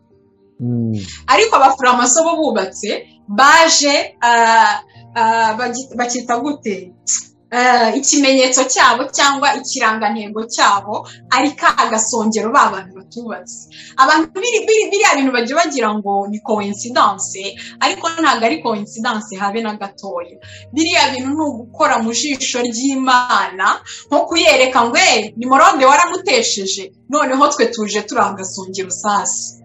ariko abafuramaso bo bubatse baje bakita gute ikimenyetso cyabo cyangwa ikirangantego cyabo ari ka gasongero ba bantu batubatse abantu biriya bintu bajya bagira ngo ni kowensidanse ariko ntabwo ari kowensidanse habe na gatoya biriya bintu ni ugukora mu jisho ry'imana nko kuyereka ngo ni morode waramutesheje noneho twe tuje turi agasongero sasi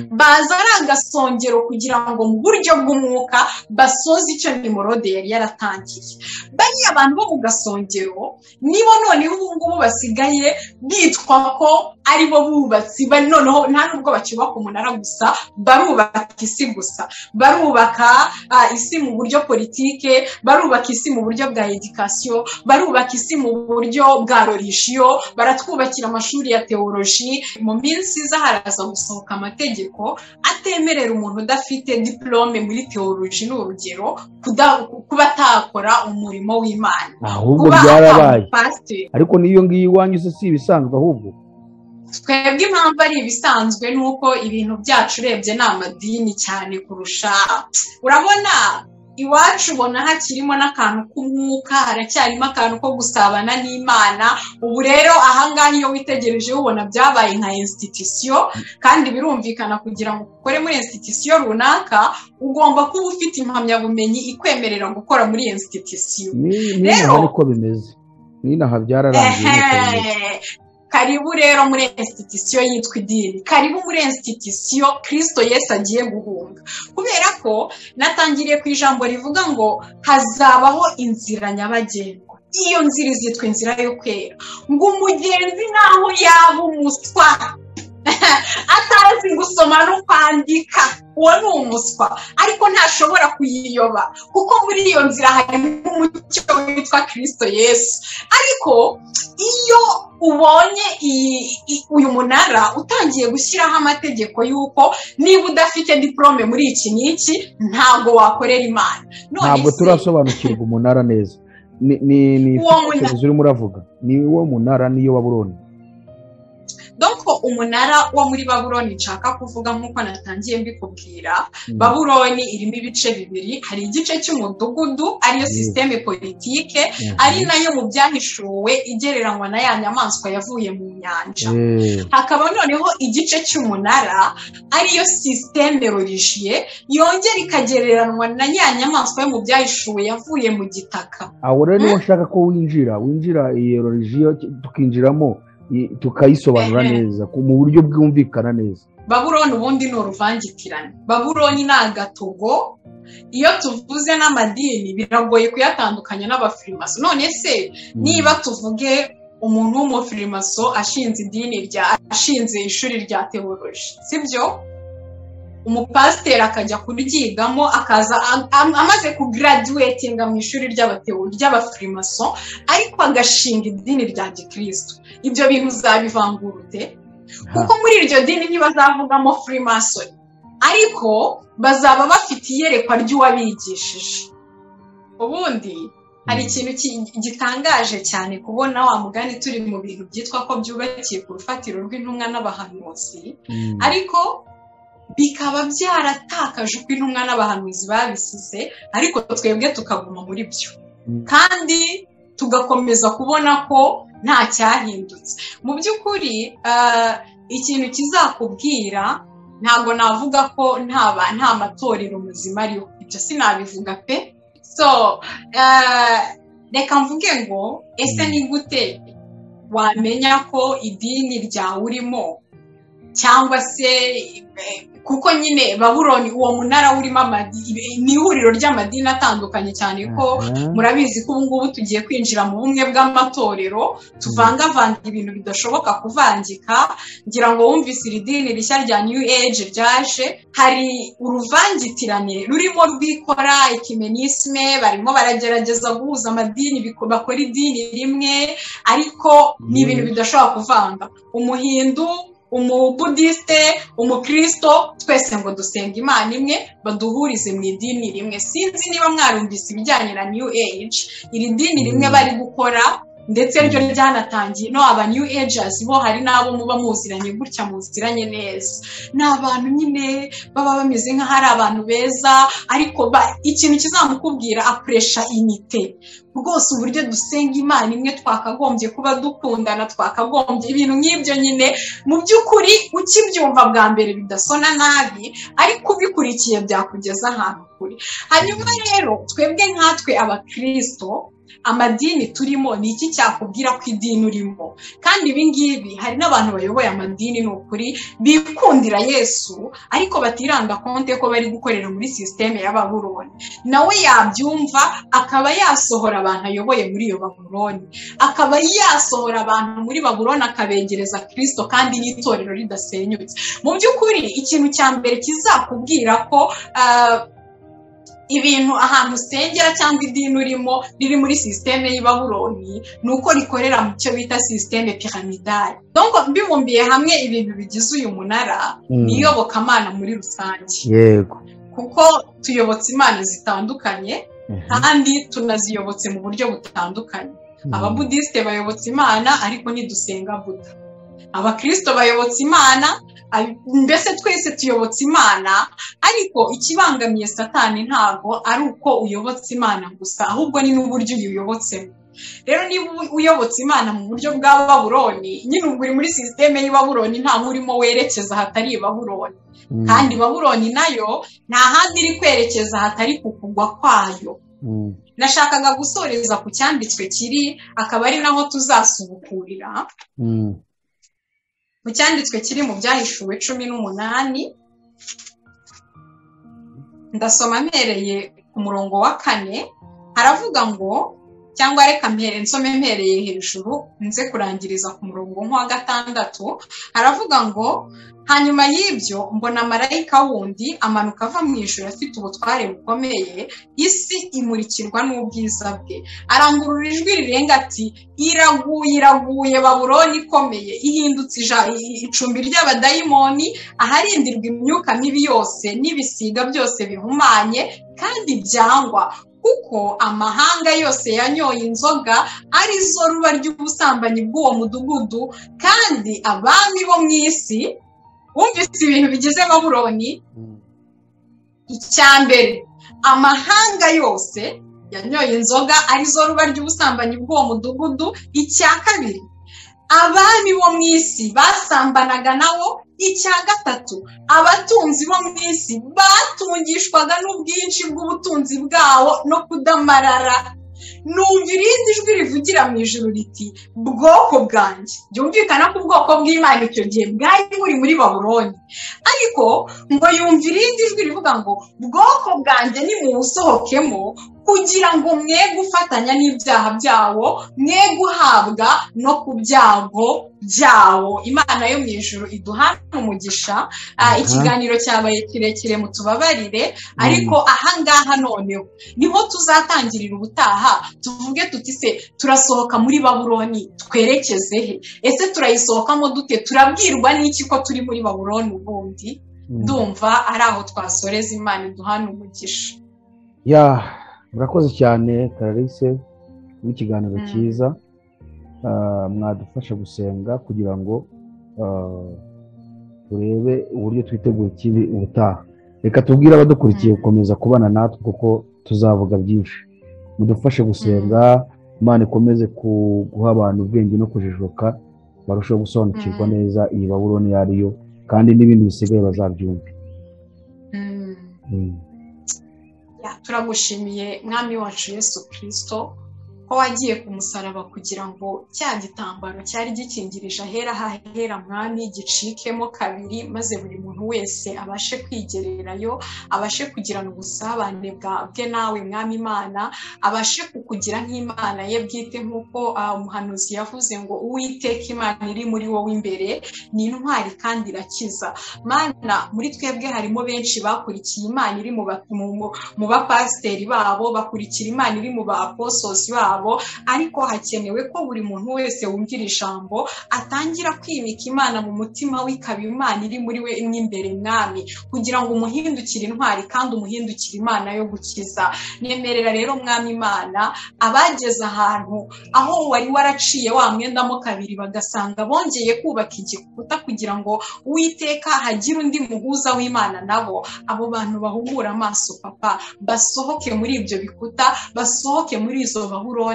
baza ari agasongero kugira ngo mu buryo bw'umwuka basoze icyo nimorode yari yaratangiye bariya abantu bo mu gasongero nibo noneho ubu ngubu basigaye bitwa ko ari bo bubatsi noneho nta nubwo bakibaka umunara gusa barubaka isi gusa barubaka isi mu buryo politike barubaka isi mu buryo bwa edikasiyo barubaka isi mu buryo bwa rorishiyo baratwubakira amashuri ya teoloji mu minsi iza haraza gusohoka amategeko amategeko atemerera umuntu udafite diplome muri teoloji ni urugero kuba atakora umurimo w'imana ahubwo byarabaye ariko n'iyo ngiyo iwanyu si ibisanzwe ahubwo twebwe impamvu ari ibisanzwe ni uko ibintu byacu urebye ni amadini cyane kurusha urabona iwacu ubona hakirimo n'akantu k'umwuka haracyarimo akantu ko gusabana n'imana ubu rero ahangaha iyo witegereje ubona byabaye nka insititisiyo kandi birumvikana kugira ngo ukore muri insititisiyo runaka ugomba kuba ufite impamyabumenyi ikwemerera gukora muri iyo insititisiyo rero niko bimeze n'inaha byararangiye karibu rero muri insititisiyo yitwa idini karibu muri insititisiyo kirisito yesi agiye guhunga kubera ko natangiriye ku ijambo rivuga ngo hazabaho inzira nyabagendwa iyo nzira izitwa inzira yo kwera ngo umugenzi nkaho yaba umuswa atazi gusoma no kwandika uwo ni umuswa ariko ntashobora kuyiyoba kuko muri iyo nzira harimo umucyo witwa kirisito yesu ariko iyo ubonye uyu munara utangiye gushyiraho amategeko y'uko niba udafite diporome muri iki n'iki ntabwo wakorera imana ntabwo turasobanukirwa umunara neza ni ifite urimo uravuga ni uwo munara niyo waburoni doko umunara wo muri baburoni nshaka kuvuga nk'uko natangiye mbikubwira baburoni irimo ibice bibiri hari igice cy'umudugudu ariyo sisiteme politike ari nayo mu byahishuwe igereranywa na ya nyamaswa yavuye mu nyanja hakaba noneho igice cy'umunara ariyo sisiteme rorishiye yongera ikagereranywa na ya nyamaswa yo mu byahishuwe yavuye mu gitaka aho rero niba ushaka ko winjira winjira iyo rorishiyo tukinjiramo tukayisobanura neza mu buryo bwumvikana neza baburoni ubundi ni uruvangitirane baburoni ni agatogo iyo tuvuze n'amadini biragoye kuyatandukanya n'abafirimaso none se niba tuvuge umuntu w'umufirimaso ashinze idini rya ashinze ishuri rya teoloji sibyo umupasiteri akajya kuryigamo akaza amaze kugaraduwetinga mu ishuri ry'abafirimaso ariko agashinga idini rya gikirisitu ibyo bintu uzabivangurute kuko muri iryo dini ntibazavugamo firimasoni ariko bazaba bafite iyerekwa ry'uwabigishije ubundi hari ikintu gitangaje cyane kubona wa mugani turi mu bintu byitwa ko byubakiye ku rufatiro rw'intumwa n'abahanuzi ariko bikaba byaratakaje uko intumwa n'abahanuzi babisize ariko twebwe tukaguma muri byo kandi tugakomeza kubona ko nta cyahindutse mu by'ukuri ikintu kizakubwira ntabwo navuga ko nta matorero muzima ariho ibyo sinabivuga pe so reka mvuge ngo ese ni gute wamenya ko idini ryawe urimo cyangwa se kuko nyine baburoni uwo munara urimo ni ihuriro ry'amadini atandukanye cyane ko murabizi ko ubu ngubu tugiye kwinjira mu bumwe bw'amatorero tuvangavanga ibintu bidashoboka kuvangika ngira ngo wumvise iri dini rishya rya new age ryaje hari uruvangitirane rurimo rwikora ikimenisme barimo baragerageza guhuza amadini bakora idini rimwe ariko ni ibintu bidashobora kuvanga umuhindu umubudisite umukirisito twese ngo dusenga imana imwe baduhurize mu idini rimwe sinzi niba mwarumvise ibijyanye na new age iri dini rimwe bari gukora ndetse ryo ryanatangiye no aba new agers bo hari n'abo muba muziranye gutya muziranye neza ni abantu nyine baba bameze nk'aho ari abantu beza ariko ikintu kizamukubwira apuresha inite rwose uburyo dusenga imana imwe twakagombye kuba dukundana twakagombye ibintu nk'ibyo nyine mu by'ukuri ukibyumva bwa mbere bidasona nabi ariko ubikurikiye byakugeza ahantu kure hanyuma rero twebwe nkatwe abakirisito amadini turimo ni iki cyakubwira ko idini urimo kandi ibingibi hari n'abantu bayoboye amadini ni ukuri bikundira yesu ariko batiranga konti ko bari gukorera muri sisiteme ya baburoni nawe yabyumva akaba yasohora abantu ayoboye muri iyo baburoni akaba yasohora abantu muri baburoni akabegereza kirisito kandi n'itorero ridasenyutse mu by'ukuri ikintu cya mbere kizakubwira ko ibintu ahantu usengera cyangwa idini urimo riri muri sisiteme y'ibahuroni ni uko rikorera mu cyo bita sisiteme piramidale donko mbibumbiye hamwe ibintu bigize uyu munara ni iyobokamana muri rusange yego kuko tuyobotse imana zitandukanye kandi tunaziyobotse mu buryo butandukanye ababudisite bayobotse imana ariko ntidusenga buda abakirisito bayobotse imana mbese twese tuyobotse imana ariko ikibangamiye satani ntabwo ari uko uyobotse imana gusa ahubwo ni n'uburyo uyuyobotsemo rero niba uyobotse imana mu buryo bwa baburoni nyine ubwo uri muri sisiteme y'ibaburoni nta urimo werekeza hatari ibaburoni kandi baburoni nayo nta handi iri kwerekeza hatari ku kugwa kwayo nashakaga gusoreza ku cyanditswe kiri akaba ari naho tuzasubukurira mu cyanditswe kiri mu byahishuwe cumi n'umunani ndasoma mpereye ku murongo wa kane haravuga ngo cyangwa reka mpere nsome mpereye hejuru nze kurangiriza ku murongo nk'uwa gatandatu haravuga ngo hanyuma y'ibyo mbona marayika wundi amanuka ava mu ijoro afite ubutware bukomeye isi imurikirwa n'ubwiza bwe arangurura ijwi rirenga ati iraguye iraguye baburoni ikomeye ihindutse icumbi ry'abadayimoni aharindirwa imyuka mibi yose n'ibisiga byose bihumanye kandi byangwa kuko amahanga yose yanyoye inzoga ari zo ruba ry'ubusambanyi bw'uwo mudugudu kandi abami bo mu isi wumvise ibintu bigize baburoni icya mbere amahanga yose yanyoye inzoga ari zo ruba ry'ubusambanyi bw'uwo mudugudu icya kabiri abami bo mu isi basambanaga nawo icya gatatu abatunzi bo mu isi batungishwaga n'ubwinshi bw'ubutunzi bwawo no kudamarara numva irindi jwi rivugira mu ijoro riti bwoko bwanjye byumvikana ko ubwoko bw'imana icyo gihe bwari buri muri baburoni ariko ngo yumva irindi jwi rivuga ngo bwoko bwanjye nimuwusohokemo kugira ngo mwe gufatanya n'ibyaha byawo mwe guhabwa no ku byago byawo imana yo mu ijoro iduhana umugisha ikiganiro cyabaye kirekire mu tubabarire ariko ahangaha noneho niho tuzatangirira ubutaha tuvuge tuti se turasohoka muri baburoni twerekeze he ese turayisohokamo dute turabwirwa n'iki ko turi muri baburoni ubundi ndumva ari aho twasoreza imana iduhana umugisha murakoze cyane karalise n'ikiganiro cyiza mwadufasha gusenga kugira ngo turebe uburyo twitegura ikibi ubutaha reka tubwire abadukurikiye gukomeza kubana natwe kuko tuzavuga byinshi mudufashe gusenga imana ikomeze guha abantu ubwenge no kujijuka barusheho gusobanukirwa neza iyi baburoni iyo ariyo kandi n'ibindi bisigaye bazabyumve turagushimiye mwami wacu yesu kirisito ko wagiye ku musaraba kugira ngo cya gitambaro cyari gikingirije ahera hahera mwami gicikemo kabiri maze buri muntu wese abashe kwigererayo abashe kugirana ubusabane bwe nawe mwami imana abashe kukugira nk'imana ye bwite nk'uko umuhanuzi yavuze ngo uwiteka imana iri muri wowe imbere ni intwari kandi irakiza mana muri twebwe harimo benshi bakurikiye imana iri mu bapasiteri babo bakurikira imana iri mu bapososi babo babo ariko hakenewe ko buri muntu wese wumvira ijambo atangira kwimika imana mu mutima w'ikaba imana iri muri we mw'imbere mwami kugira ngo umuhindukire intwari kandi umuhindukire imana yo gukiza nemerera rero mwami imana abageze ahantu aho wari waraciye wa mwendamo kabiri bagasanga bongeye kubaka igikuta kugira ngo uwiteka hagire undi muhuza w'imana nabo abo bantu bahumura amaso papa basohoke muri ibyo bikuta basohoke muri izo bahura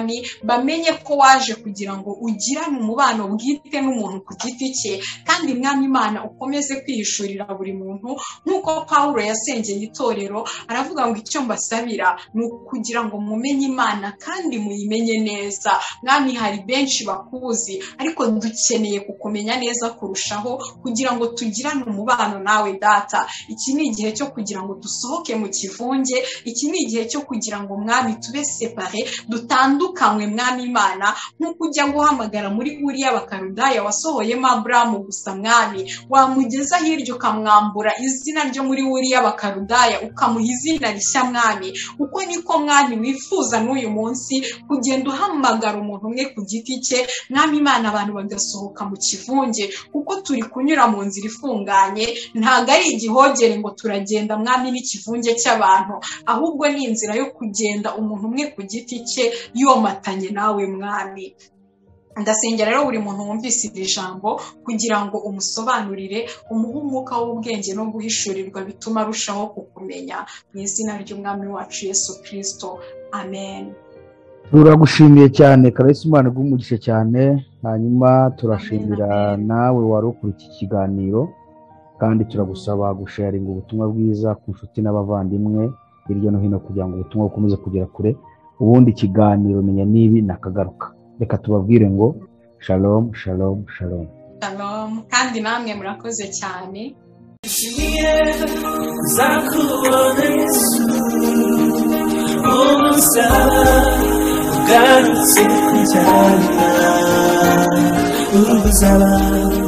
bamenye ko waje kugira ngo ugirane umubano bwite n'umuntu ku giti cye kandi mwami imana ukomeze kwihishurira buri muntu nk'uko paul yasengeye itorero aravuga ngo icyo mbasabira ni ukugira ngo mumenye imana kandi muyimenye neza mwami hari benshi bakuzi ariko dukeneye kukumenya neza kurushaho kugira ngo tugirane umubano nawe data iki ni igihe cyo kugira ngo dusohoke mu kivunge iki ni igihe cyo kugira ngo mwami tube separe dutandukanye dutandukanywe mwami imana nk'uko ujya guhamagara muri buriya bakarudaya wasohoyemo aburamu gusa mwami wamugeza hirya ukamwambura izina ryo muri buriya bakarudaya ukamuha izina rishya mwami uko niko mwami wifuza n'uyu munsi kugenda uhamagara umuntu umwe ku giti cye mwami imana abantu bagasohoka mu kivunge kuko turi kunyura mu nzira ifunganye ntabwo ari igihogere ngo turagenda mwami n'ikivunge cy'abantu ahubwo ni inzira yo kugenda umuntu umwe ku giti cye yomatanye nawe mwami ndasengera rero buri muntu wumvise iri jambo kugira ngo umusobanurire umuhe umwuka w'ubwenge no guhishurirwa bituma arushaho kukumenya mu izina ry'umwami wacu yesu kirisito amen turagushimiye cyane karayisi umwana rw'umugisha cyane hanyuma turashimira nawe wari ukuri iki kiganiro kandi turagusaba gusharinga ubutumwa bwiza ku nshuti n'abavandimwe hirya no hino kugira ngo ubutumwa bukomeze kugera kure ubundi ikiganiro menya n'ibi nakagaruka reka tubabwire ngo shalom shalom shalom shalom kandi namwe murakoze cyane nshimiye za kubona yesu umusaba ugarutse kujyana uruzaba